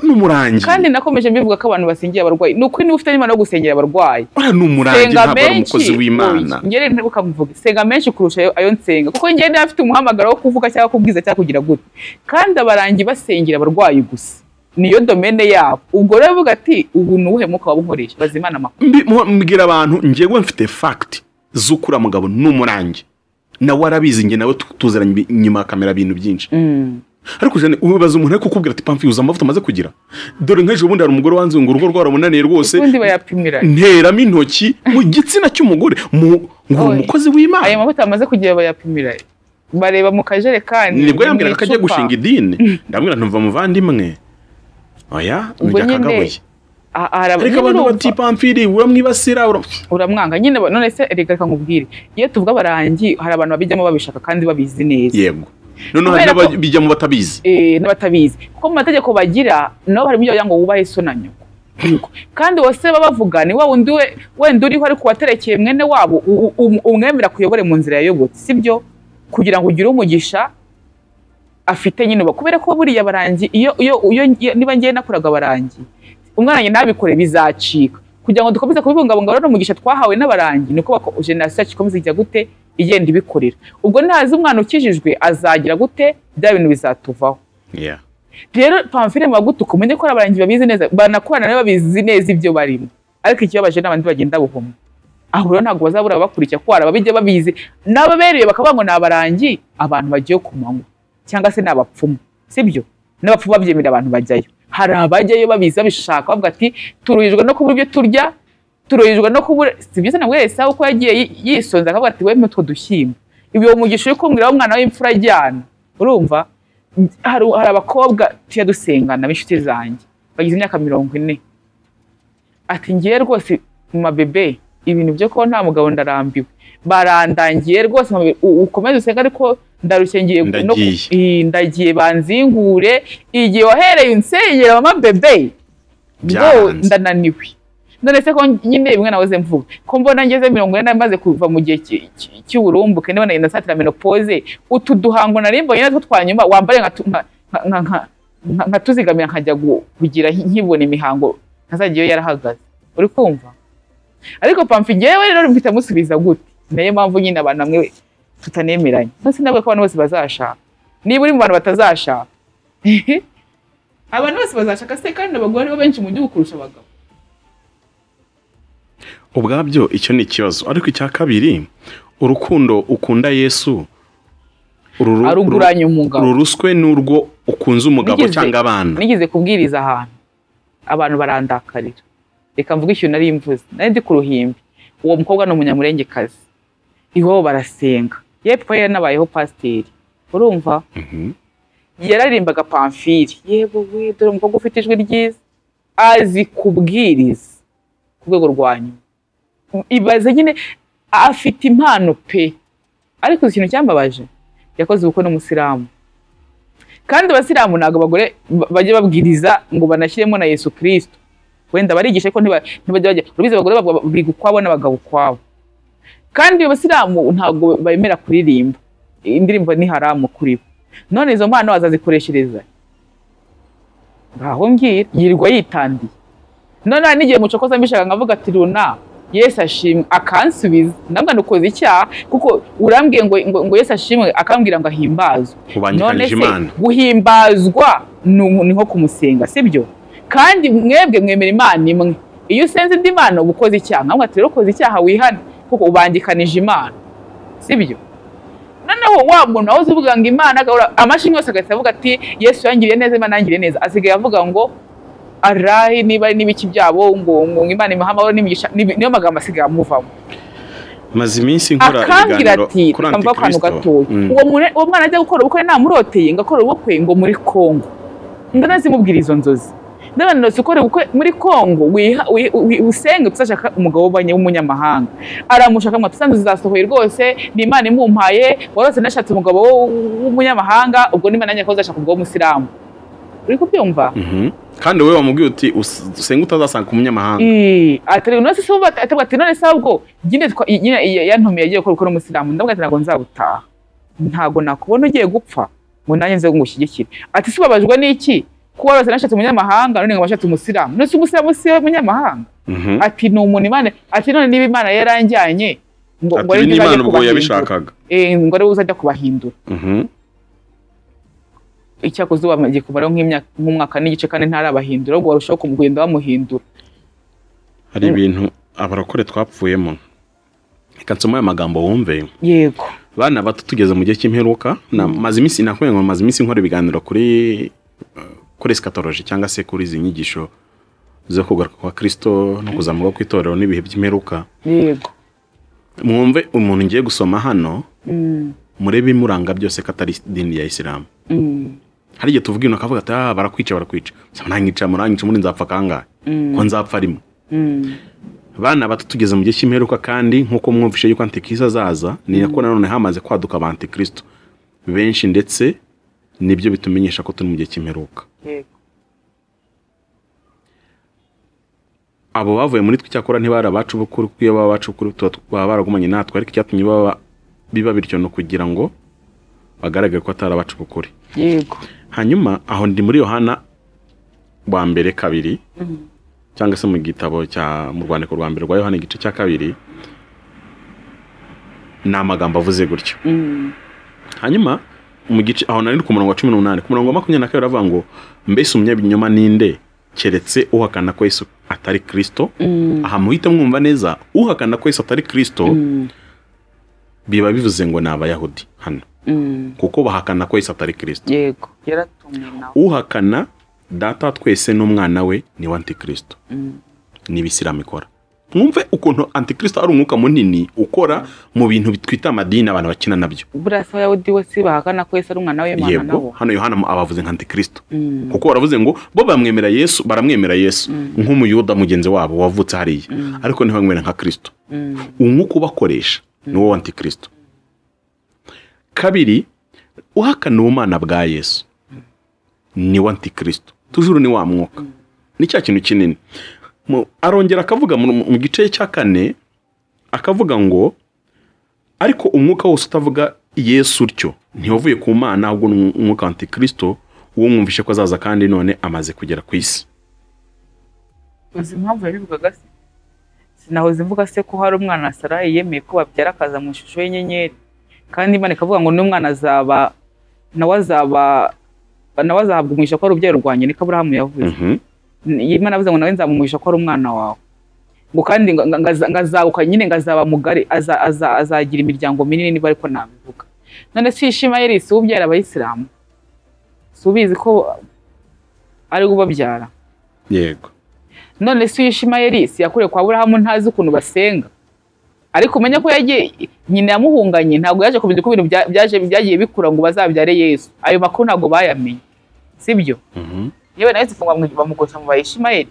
n'umurangi kandi nakomeje mbivuga ko abantu basengera abarwayi ni ukuri niba ufite n'impano yo gusengera abarwayi ora n'umurangi senga ntabwo ari menshi umukozi w'imana Oya, njye rero ntibuka mvuge senga menshi kurusha ayo- ayo nsenga kuko njye niba afite umuhamagaro wo kuvuga cyangwa kubwiza cyangwa kugira gutya kandi abarangi basengera abarwayi gusa niyo domene yabo ubwo rero uvuga ati ubu ni uwuhe mwuka wabunkoresha baza imana amakuru Mbi- mu- mbwira abantu njyewe mfite fagiti z'ukura mugabo n'umurangi nawe arabizi njye nawe tu- tuziranye ibi- inyuma ya kamera ibintu byinshi ariko jane ubibaza umuntu ariko ukubwira ati pamfi uzi amavuta amaze kugira dore nk'ejo bundi hari umugore wanze ngo urugo rwaramunaniye rwose ubundi bayapimira nteramo intoki mu gitsina cy'umugore mu- ngo uri Oya. umukozi ayo w'imana mavuta bamaze kugira bayapimira bareba mu kajerekani nibwo yambwira ko agiye mu icupa. gushinga idini ndamwira ntuva muvandimwe oya Ubwo nujya nyine, kagaboye Ah, ah, haraba- ariko nyine abantu urumva, bati pamfiri uramwibasira ura- uramwanga nyine ba- none se reka reka nkubwire iyo tuvuga abarangi hari abantu babijyamo babishaka kandi babizi neza yego noneho hari Kubera ko- n'ababijyamo batabizi Eh, n'abatabizi kuko mu mategeko bagira nabo harimo ibyo bagira ngo wubahe so na nyoko Yego. kandi bose baba bavuga ni wa wundi we wenda uriho ariko waterekeye mwene wabo u- u- umwemera kuyobore mu nzira yayobotse sibyo kugira ngo ugire umugisha afite nyine uba kubera ko buriya barangi iyo iyo iyo iyo- niba ngiye nakoraga barangi umwana njye ntabikore bizacika kugira ngo dukomeze kubibungabunga rero umugisha twahawe n'abarangi ni uko bako- generasiyo yacu ikomeza ijya gute igenda ibikorera ubwo nahazi umwana ukijijwe azagira gute bya bintu bizatuvaho Yeah. rero pamfire mubagutuka umenye ko ari abarangizi babizi neza banakorana nabo babizi neza ibyo barimo ariko ikibabaje ni abandi bagenda buhumwa aho rero ntabwo bazabura ababakurikira ko hari ababijya babizi n'ababereye bakavuga ngo ni abarangi abantu bagiye ku manywa cyangwa se ni abapfumu sibyo n'abapfumu babyemera abantu bajyayo hari abajyayo babizi babishaka bavuga ati turuhijwe no kubura ibyo turya turuhijwe no kubura si byiza ntabwo yahise aho uko yagiye yi- yisonza akavuga ati wemwe utwo dushyimbo ibyo umugisha uri kumbwira umwana w'imfura ajyana urumva hari hari abakobwa tujya dusengana b'inshuti zanjye bagize imyaka mirongo ine ati ngiye rwose mu mabebe ibintu byo kuba nta mugabo ndarambiwe barandangiye rwose mu mabebe, u- ukomeze usenge ariko ndarushye ngiye no ku- Ndagiye. Eh, ndagiye banzingure igihe wahereye unsengera mama bebe ngo Byaranze. ndananiwe none se ko nyine bimwe nahoze mvuga ko mbona ngeze mirongo ine nari maze kuva mu gihe cy- cy- cy'uburumbuke ndabona nagenda nsatira menopoze utu duhango nari mbonye natwo twa nyuma wambare nka tu- nka- nka- nka- nka- nka- nkatuzigamira nkajya gu- kugira nki- nkibona imihango ntazajya iyo yarahagaze uri kumva ariko pamfi ngewe rero mfite amusubiza gute nayo mpamvu nyine abantu bamwe tutanemeranye ndetse nabwo ko abantu bose bazashaka niba uri mu bantu batazashaka abantu bose bazashaka se kandi abagore bo benshi mu gihugu kurusha abagabo ubwabyo icyo ni ikibazo ariko icya kabiri urukundo ukunda yesu ruru- aruguranye umugabo ruru- ruruswe n'urwo ukunze umugabo Nigeze- cyangwa abana nigeze kubwiriza ahantu abantu barandakarira reka mvuge ikintu nari mvuze nari ndi ku ruhimbi uwo mukobwa ni umunyamurengekazi iwabo barasenga yepfo ye yanabayeho pasiteri urumva Mhm. yararirimbaga pamfiri yewe we dore umukobwa ufite ijwi ryiza azi kubwiriza ku rwego rwa nyuma ibaze nyine afite impano pe ariko ikintu cyambabaje yakoze ubukwe n'umusilamu kandi abasilamu ntabwo abagore ba- bajya babwiriza ngo banashyiremo na yesu kirisito wenda barigisha ko ntiba- ntibajya bajya urabizi abagore bab- biga ukwabo n'abagabo ukwabo kandi abasilamu ntabwo bemera kuririmba indirimbo ni haramu kuri bo none izo mpano azazikoreshereza ngaho ngira yirirwa yitandiye none hari n'igihe mucokoza mbishaka nkavuga ati runa yesu ashimwe akansubiza nabwo nukoze icyaha kuko urambwiye ngo, ngo, ngo yesu ashimwe akambwira ngo ahimbazwe Ubangikanije Imana. guhimbazwa ni umu- ni nko kumusenga sibyo kandi mwebwe mwemera imana imwe iyo usenze indi mana uba ukoze icyaha nkavuga ati rero ukoze icyaha wihane kuko ubangikanije imana sibyo noneho wa muntu wahoze uvuga ngo imana agahora amashini yose agahita avuga ati yesu yangiriye neza imana yangiriye neza asigaye avuga ngo arahi niba ari n'ibiki byabo ngo ngo imana imuhamaho n'imigisha ni- niyo magambo asigaye amuvamo maze iminsi nkora akambwira ibiganiro ati kuri tukamva akantu antikristo gatoya Mm. uwo mune- uwo mwana ajya gukora ubukwe namuroteye ngo akore ubukwe ngo muri kongo ndana zimubwira izo nzozi ndabona nose ukora ubukwe muri kongo wiha- wi- wi- usenge tuzashaka umugabo w'abanye- w'umunyamahanga aramushaka ngo tusanze zizasohoye rwose ni imana imumpaye warose nashatse umugabo wo- w'umunyamahanga ubwo n'imana yanjye ko uzashaka umugabo w'umusilamu uri kubyumva Mhm. kandi wowe wamubwiye uti "Us- usenga utazasanga umunyamahanga Eh, ati rero nose se ubu ati ati none se ahubwo nyine twa- nyine iya- yantumiye agiye gukora ukora umusilamu ndavuga ati ntabwo nzabutaha ntabwo nakubona ugiye gupfa ngo nanjye nze ngushyigikire ati se ubabajwe n'iki kuba wese nashatse umunyamahanga none ngo bashatse umusilamu none se umusilamu si we munyamahanga Mhm. ati ni umuntu imana ati none niba imana yaranjyanye ngo ngo ati ari ibi njye ni uzajya imana ubwo kubahindura." yabishakaga Eh, ngo ari we uzajya kubahindura Mhm. icyakoze ubu amaze kumaraho nk'imyaka- nk'umwahaka n'igice kandi ntarabahindura ahubwo barushaho kumugenda bamuhindura hari ibintu abarokore twapfuyemo reka nsome aya magambo wumve yego bana bato tugeze mu gihe cy'imperuka na- maze iminsi nakubwiye ngo maze iminsi nkora ibiganiro kuri eh, kuri esikatoloji cyangwa se kuri izi nyigisho zo kugaruka kwa kirisito no kuzamuka kw'itorero n'ibihe by'imperuka yego mwumve umuntu ngiye gusoma hano Mm, murebe imuranga byose ko atari idini ya isilamu mm. hari igihe tuvuga ibintu akavuga ati ah barakwica barakwica nsaba nanyica muranyica muri nzapfa kangahe ko nzapfa arimo bana bato tugeze mu gihe cy'imperuka kandi nk'uko mwumvishe yuko antikristo azaza ni nako nanone hamaze kwaduka aba antikristo benshi ndetse nibyo bitumenyesha ko turi mu gihe cy'imperuka abo bavuye muri twe icyakora ntibari abacu b'ukuri kuko iyo baba abacu b'ukuri tuba- baba baragumanye natwe ariko icyatumye baba biba bityo ni ukugira ngo bagaragare ko atari abacu b'ukuri yego hanyuma aho ndi muri yohana wa mbere kabiri cyangwa se mu gitabo cya mu rwandiko rwa mbere rwa yohana igice cya kabiri ni amagambo avuze gutyo hanyuma mu gice aho nari ku murongo wa cumi n'umunani ku murongo wa makumyabiri na kabiri aravuga ngo mbese umunyabinyoma ninde keretse uhakana ko yesu atari kirisito aha muhite mwumva neza uhakana ko yesu atari kirisito biba bivuze ngo ni abayahudi hano kuko bahakana ko yesu atari kirisito yego yaratumwe nawe uhakana data wa twese n'umwana we ni we antikristo ni ibisilamu ikora mwumve ukuntu antikristo ari umwuka munini ukora mu bintu twita amadini abantu bakina nabyo buriya se abayahudi we si bahakana ko yesu ari umwana w'imana nabo yego hano yohana abavuze nka antikristo kuko baravuze ngo bo bamwemera yesu baramwemera yesu nk'umuyuda mugenzi wabo wavutse hariya ariko ntibamwemera nka kirisito umwuka ubakoresha ni wo antikristo kabiri uhakana ubumana bwa yesu ni we antikristo tujuru ni wa mwuka ni cya kintu kinini Mu- arongera akavuga mu mu gice cya kane akavuga ngo ariko umwuka wose utavuga yesu utyo ntiwavuye ku mana ahubwo ni umwuka wa antikristo uwo mwumvishe ko azaza kandi none amaze kugera ku isi uzi impamvu yabivugaga se sinahoze mvuga se ko hari umwana wa sarayi yemeye ko babyara akaza mu ishusho y'inyenyeri kandi imana ikavuga ngo n'umwana azaba nawe azaba nawe azahabwa umugisha ko ari urubyaro rwanjye niko aburahamu yavuze Mhm. imana yavuze ngo nawe nzamumugisha ko ari umwana wawe ngo kandi ngo- ngo- ngaza- ngazabuka nyine ngazaba mugari aza- aza- azagira imiryango minini niba ariko nabivuga none si ishimayeli si we ubyara abayisilamu si ubizi ko ari we ubabyara yego none se uyishimayeli si yakuriye kwa burahamu ntazi ukuntu basenga ariko umenye ko yagiye nyina yamuhunganye ntabwo yaje kumenya uko ibintu bya- byaje byagiye bikura ngo bazabyare yesu ayo makuru ntabwo bayamenye sibyo Mhm. yewe nawe zifunga bamugusha mu bayishimayeli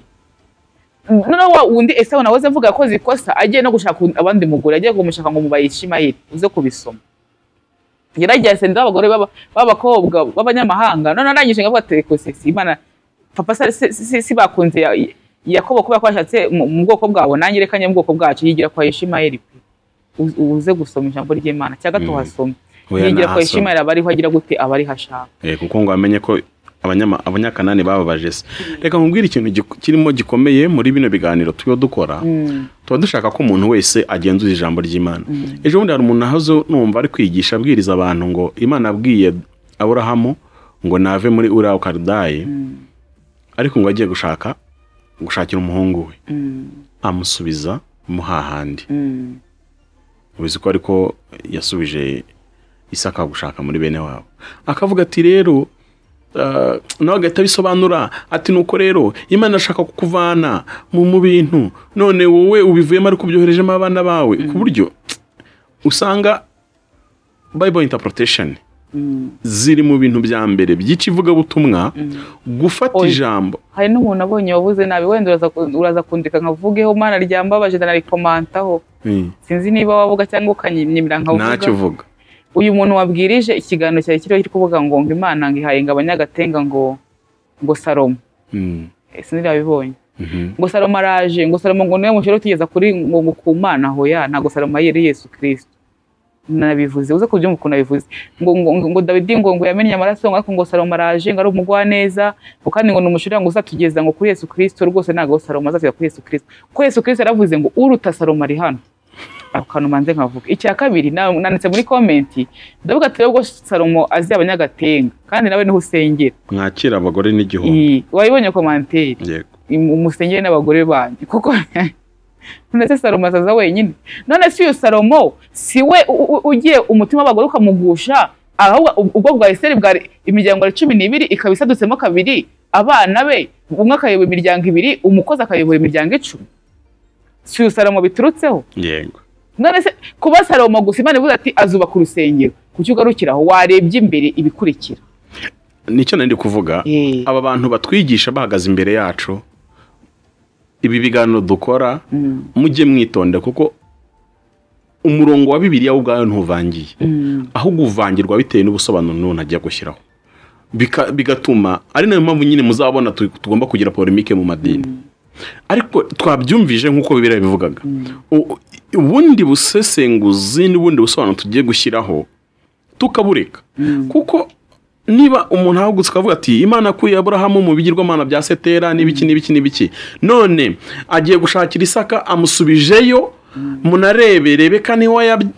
noneho wa wundi esawu nawe ze mvuga yakoze ikosa agiye no gushaka undi- abandi mugore agiye kumushaka ngo mu bayishimayeli uze kubisoma yaragiye asendera abagore b'aba- b'abakobwa b'abanyamahanga none arangije ngo avuga tekosesi imana papa se- se- se- si bakunze ya- yakobo kubera ko yashatse mu mu bwoko bwabo nanjye reka njye mu bwoko bwacu yigira kwa yishimayeli pe Uze- uze gusoma ijambo ry'imana cya gato Mm. uhasome Oya, yigira kwa nahasoma. yishimayeli aba ariho agira gute aba ariho ashaka Eh, kuko ngo bamenye ko abanyama- abanyakanani bababaje se reka nkubwire ikintu gik- kirimo gikomeye muri bino biganiro tuba dukora Mm, tuba dushaka ko umuntu wese agenzuza ijambo ry'imana ejo bundi hari umuntu nahoze numva ari kwigisha abwiriza abantu ngo imana abwiye aburahamu ngo nave muri uriya karidayi ariko ngo agiye gushaka gushakira umuhungu we mm, amusubiza mu hahandi mm. ubizi ko ariko yasubije isaka gushaka muri bene wabo akavuga ati rero ah, nawe agahita abisobanura ati nuko rero imana irashaka kukuvana mu mu bintu none wowe ubivuyemo ariko ubyoherejemo abana bawe ku buryo usanga bible interpretation ziri mu bintu bya mbere by'ikivugabutumwa gufata Oya. ijambo hari n'umuntu abonye wabuze nabi wenda uraza ku- uraza kundika nkavugeho mana ryambabaje narikomataho Mm. sinzi niba wavuga cyangwa ukanyimyimira ntacyo nkavuga uvuga uyu muntu wabwirije ikiganiro cyari kiriho kiri kuvuga ngo ngo imana ngo ihaye ngo abanyagatenga ngo ngo salomo Mm. Eh, sinzi yabibonye Mhm. ngo salomo araje ngo salomo ngo niwe mushyira utugeza kuri ngo ngo ku mana hoya ntabwo salomo yari yesu kirisito nabivuze uze kubyumva ukuntu nabivuze ngo ngo ngo- ngo dawidi ngo ngo yamennye amaraso ngo ariko ngo salomo araje ngo ari umugwaneza ngo kandi ngo ni umushurira ngo uzatugeza ngo kuri yesu kirisito rwose ntabwo salomo azatugeza kuri yesu kirisito kuko yesu kirisito yaravuze ngo uruta salomo ari hano ako kantu manze nkavuga icya kabiri na- nanditse muri komenti ndavuga ati rero salomo azi abanyagatenga kandi nawe niho usengera mwakira abagore n'igihumbi Iyi, wayibonye komanteri yego umusengere n'abagore banyu kuko none se salomo azaza wenyine none se uyu salomo si we u- u- ugiye umutima w'abagore ukamugusha ahubwo ubwo bwa iseri bwari imiryango ya cumi n'ibiri ikaba isadutsemo kabiri abana be umwe akayobora imiryango ibiri umukozi akayobora imiryango icumi si uyu salomo biturutseho yego none se kuba salomo gusa imana ivuze ati azubaka urusengero kuki ugarukiraho warebye imbere ibikurikira nicyo nari ndi kuvuga Eh. aba bantu batwigisha bahagaze imbere yacu ibi biganiro dukora mujye mwitonde kuko umurongo wa bibiliya wo ubwayo ntuvangiye ahubwo uvangirwa bitewe n'ubusobanuro n'umuntu agiye gushyiraho Bika- bigatuma ari nayo mpamvu nyine muzabona tu- tugomba kugira polemike mu madini ariko twabyumvije nk'uko bibiriya bivugaga U- ubundi busesenguzi n'ubundi busobanuro tugiye gushyiraho tukabureka kuko niba umuntu ahagutse akavuga ati imana akuye aburahamu mu bigirwamana bya setera n'ibiki n'ibiki n'ibiki none agiye gushakira isaka amusubijeyo munareberebe niho yab-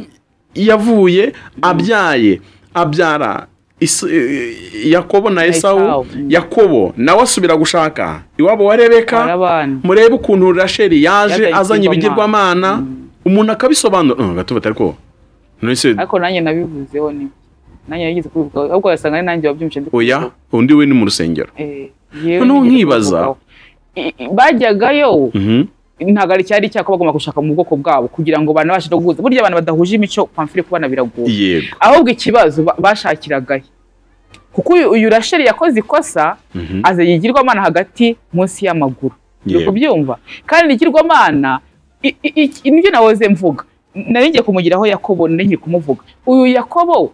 yavuye abyaye abyara Isu- eh, yakobo na esawu Esawu. yakobo nawe asubira gushaka iwabo wa hari rebeka abana murebe ukuntu rasheli yaje Yazanye azanye ibigirwamana. ibigirwamana umuntu akabisobanura Mm, gato bati ariko nonese ariko nanjye nabivuzeho ni nanjye yigeze kubivuga ahubwo wasanga ari nanjye wabyumvise ndi oya undi we ni mu rusengero Eh, yewe Noneho nigeze nkibaza. kubivugaho. I- i- bajyagayo Mhm. ntabwo ari cyari cyako bagomba gushaka mu bwoko bwabo kugira ngo banabashe no guhuza burya abantu badahuje imico kwamfire ku bana biragoye yego ahubwo ikibazo ba- bashakiragahe kuko uyu- uyu rasheli yakoze ikosa Mhm. aza yigirwamana hagati munsi y'amaguru uri Yego. kubyumva kandi igirwamana i- i- i- nibyo nahoze mvuga nari ngiye kumugiraho yakobo nari ngiye kumuvuga uyu yakobo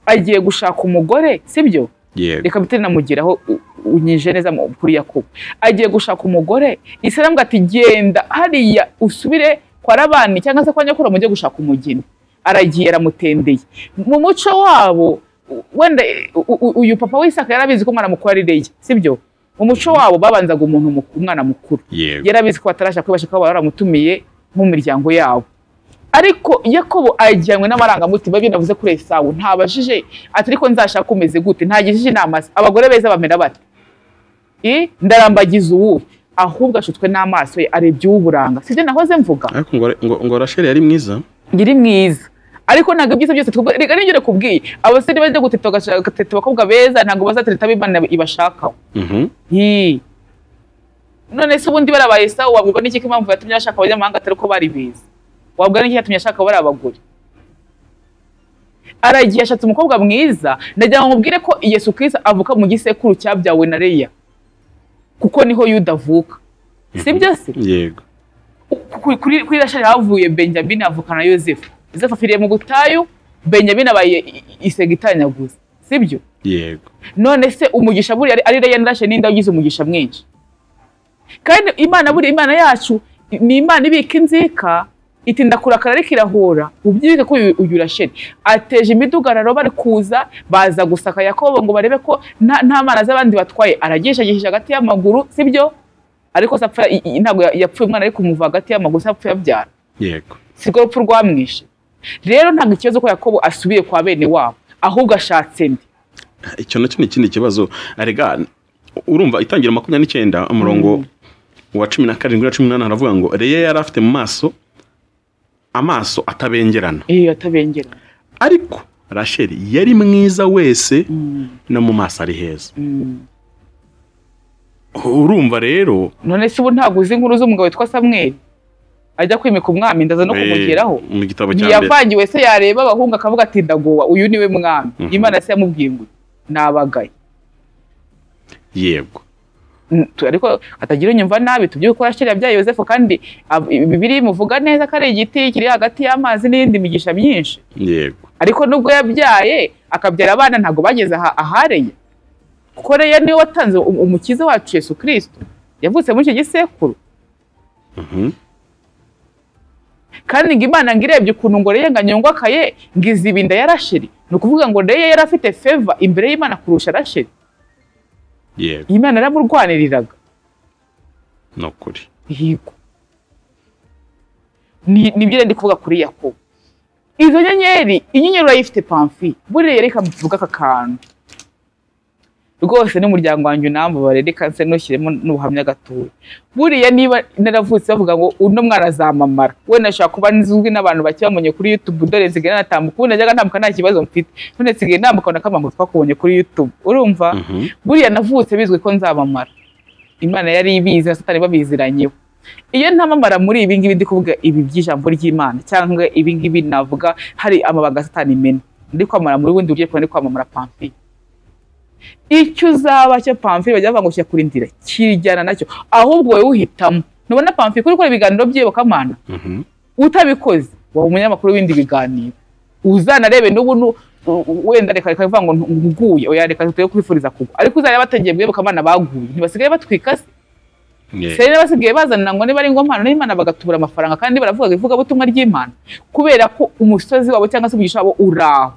agiye gushaka umugore sibyo yego reka bitari namugeraho u- unyije neza mu- kuri yakobo agiye gushaka umugore isi aravuga ati genda hariya usubire kwa rabani cyangwa se kwa nyakura mujye gushaka umugeni aragiye aramutendeye mu muco wabo u- wenda e, u- u- uyu papa w'isaka yari abizi ko umwana mukuru ari leya sibyo mu muco wabo babanzaga umuntu muku- umwana mukuru yego yari abizi ko batarashaka kwibasha kuba baramutumiye nk'imiryango yabo ariko yakobo ajyanywe n'amarangamutima ibyo navuze kuri esawu ntabajije ati ariko nzashaka umeze gute ntagishije inama ze. abagore beza bamera bate I, ndarambagiza uwuhe ahubwo ashutswe n'amaso ye arebye uw'uburanga sibyo nahoze mvuga ariko ngo ngo ngo rasheli yari mwiza ngiri mwiza ariko ntabwo ibyiza byose twubwo- reka nibyo nakubwiye abasore bajya guteta bagashaka- bagateta abakobwa beza ntabwo bazatereta abo imana ibashakaho Mhm. Hi. none se ubundi barabaye sawa wabwirwa n'iki ko impamvu yatumye bashaka abanyamahanga atari uko bari beza wabwirwa n'iki yatumye ashaka bari abagore aragiye ashatse umukobwa mwiza ndagira ngo mubwire ko Yesu Kristo avuka mu gisekuru cyabyawe na Leya kuko niho Yuda avuka sibyo se yego kuri, kuri, kuri Rasheli havuye Benjamin avukana na Yosefu Yosefu afiriye mu butayu Benjamin abaye i- i- isega itanyaguza sibyo yego none se umugisha buriya ari- ari reya ndashe ninde wagize umugisha mwinshi kandi imana buriya imana yacu ni imana ibika inzika itinda kurakara ariko irahura ubyibike ko uyu- uyu rasheli ateje imidugararo bari kuza baza gusaka yakobo ngo barebe ko nta nta mana z'abandi batwaye aragishagishije hagati y'amaguru sibyo ariko se apfa- i- i- ntabwo ya- yapfuye umwana ariko kumuva hagati y'amaguru se apfuye abyara yego si rwo rupfu rwamwishe rero ntabwo ikibazo ko yakobo asubiye kwa bene wabo ahubwo ashatse ndi icyo nacyo ni ikindi kibazo arega urumva itangira makumyabiri n'icyenda umurongo wa cumi na karindwi na cumi n'umunani haravuga ngo reya yari afite mu maso amaso atabengerana iyo atabengerana ariko rasheli yari mwiza wese Mm. no mu maso ari heza Mm. urumva rero none se ubu ntabwo uzi inkuru z'umugabo witwa samweli ajya kwimika umwami ndaza no eh, kumugeraho mu gitabo cya mbere ntiyavangiwe se yareba abahungu akavuga ati ndagowa uyu niwe mwami Mhm. imana se yamubwiye ngo nabagaye yego Mm, tu- ariko atagira unyumva nabi tubyuko yashyira yabyaye yosefu kandi ab- bibiri bimuvuga neza ko ari igiti kiri hagati y'amazi n'iyindi migisha myinshi yego ariko nubwo yabyaye akabyara abana ntabwo bageze aha- ahareye kuko reya niwe watanze um- umukiza wacu yesu kirisito yavutse muri icyo gisekuru Mhm. kandi ngo imana ngo irebye ukuntu ngo reye ngo anyongwakaye ngo iziba inda ya rasheli ni ukuvuga ngo reye yari afite feva imbere y'imana kurusha rasheli yego imana yaramurwaniriraga ni ukuri yego ni nibyo rero ndi kuvuga kuri yakobo izo nyenyeri inyenyeri urayifite pamfi buriya reka mvuga aka kantu rwose n'umuryango wanjye unambabare reka nse ntushyiremo n'ubuhamya gatoya buriya niba naravutse bavuga ngo uno mwana azamamara wenda nshobora kuba nzwi n'abantu bake bamenye kuri YouTube dore nsigaye nanatambuka ubu najyaga ntambuka nta kibazo mfite none nsigaye ntambuka na kamwe ngo twakubonye kuri YouTube urumva Mhm. buriya navutse bizwi ko nzabamara imana yari ibizi na satani babiziranyeho iyo ntamamara muri ibi ngibi ndi kuvuga ibi by'ijambo ry'imana cyangwa ibi ngibi navuga hari amabanga satani mena ndi kwamamara muri bundi buryo ariko ndi kwamamara pamfi icyo uzaba cyo pamfi bajya bavuga ngo kirakura kirijyana nacyo ahubwo wowe uhitamo nubona pamfi kuri gukora ibiganiro by'iyo bakamana Mhm. utabikoze waba umunyamakuru w'ibindi biganiro uzanarebe n'ubu nu- u- u- wenda reka reka bivuga ngo ntu- nguye oya reka tuye kwifuriza kugwa ariko uzareba batangiye bwebe kamana baguye ntibasigaye batwika se Yego. seri basigaye bazanira ngo niba ari ingomano n'imana bagatubura amafaranga kandi baravuga ivugabutumwa ry'imana kubera ko umusozi wabo cyangwa se umugisha wabo uraho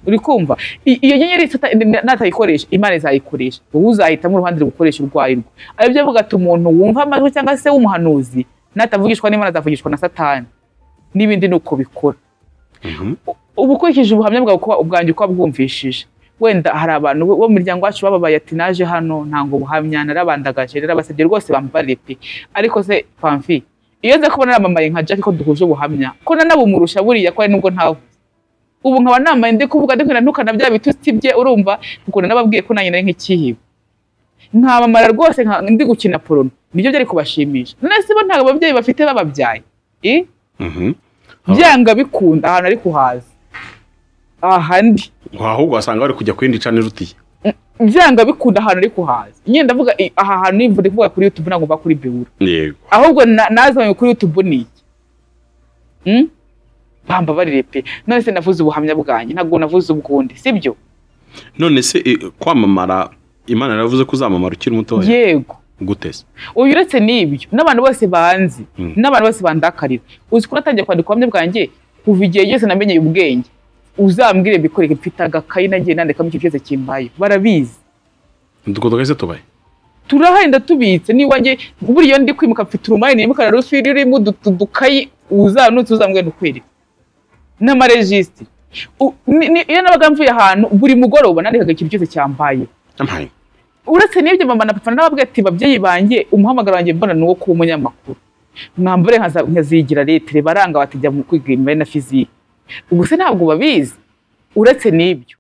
uri kumva I- iyo nyenyeri sata- n- natayikoresha imana izayikoresha wowe uzahitamo uruhande rugukoresha urwaye rwo aribyo avuga ati umuntu wumva amajwi cyangwa se w'umuhanuzi natavugishwa n'imana azavugishwa na satani n'ibindi ni uko bikora Mhm. uba ukurikije ubuhamya bwawe uko ubwanjye uko wabwumvishije wenda hari abantu bo mu muryango wacu bababaye ati naje hano ntango buhamya narabandagaje narabasabye rwose bambarire pe ariko se pamfi iyo nza kubona namamaye nka Jack ko duhuje ubuhamya ko nanabumurusha buriya ko ari nubwo ntawe ubu nkaba namaye ndi kuvuga ndi kwira ntukana bya bitutsi bye urumva kuko nababwiye ko nanjye nari nk'ikihibe nkamamara rwose nka- ndi gukina porono nibyo byari kubashimisha none se bo ntabwo ababyeyi bafite bababyaye eh? Mhm. byanga bikunda ahantu ari kuhaza ahandi ngo ahubwo wasanga bari kujya ku yindi cana irutiye byanga bikunda ahantu ari kuhaza nyine ndavuga i- aha hantu ni ndi kuvuga kuri youtube ntabwo mva kuri bewura yego ahubwo na- nazanye kuri youtube ni iki Hmm? bamba barire pe none se navuze ubuhamya bwanjye ntabwo navuze ubwundi sibyo none se eh, kwamamara imana yaravuze ko uzamamara ukiri mutoya yego guteze ubu uretse n'ibyo n'abantu bose banzi Mm. n'abantu bose bandakarira uzi ko natangiye kwandika ubuhamya bwanjye kuva igihe cyose namenyeye ubwenge uzambwire bikoreke mfite agakayi nagiye nandikamo ikintu cyose kimbaye barabizi dukodoka ese tubaye turahenda tubitse niwanjye buriya iyo ndi kwimuka mfite urumari nimukana rufiri rurimo udu- udu- udukayi uzanutse uzambwira ndukwereka n'amarejisitiri U- ni- ni- iyo nabaga mvuye ahantu buri mugoroba nandikaga ikintu cyose cyambaye ampaye uretse n'ibyo mama na papa n'ababwira ati babyeyi banjye umuhamagaro wanjye mbona ni uwo kuba umunyamakuru mwambure nkaza- nkazigira letere baranga batijya mu kwiga imibare na fiziki ubwo se ntabwo babizi uretse n'ibyo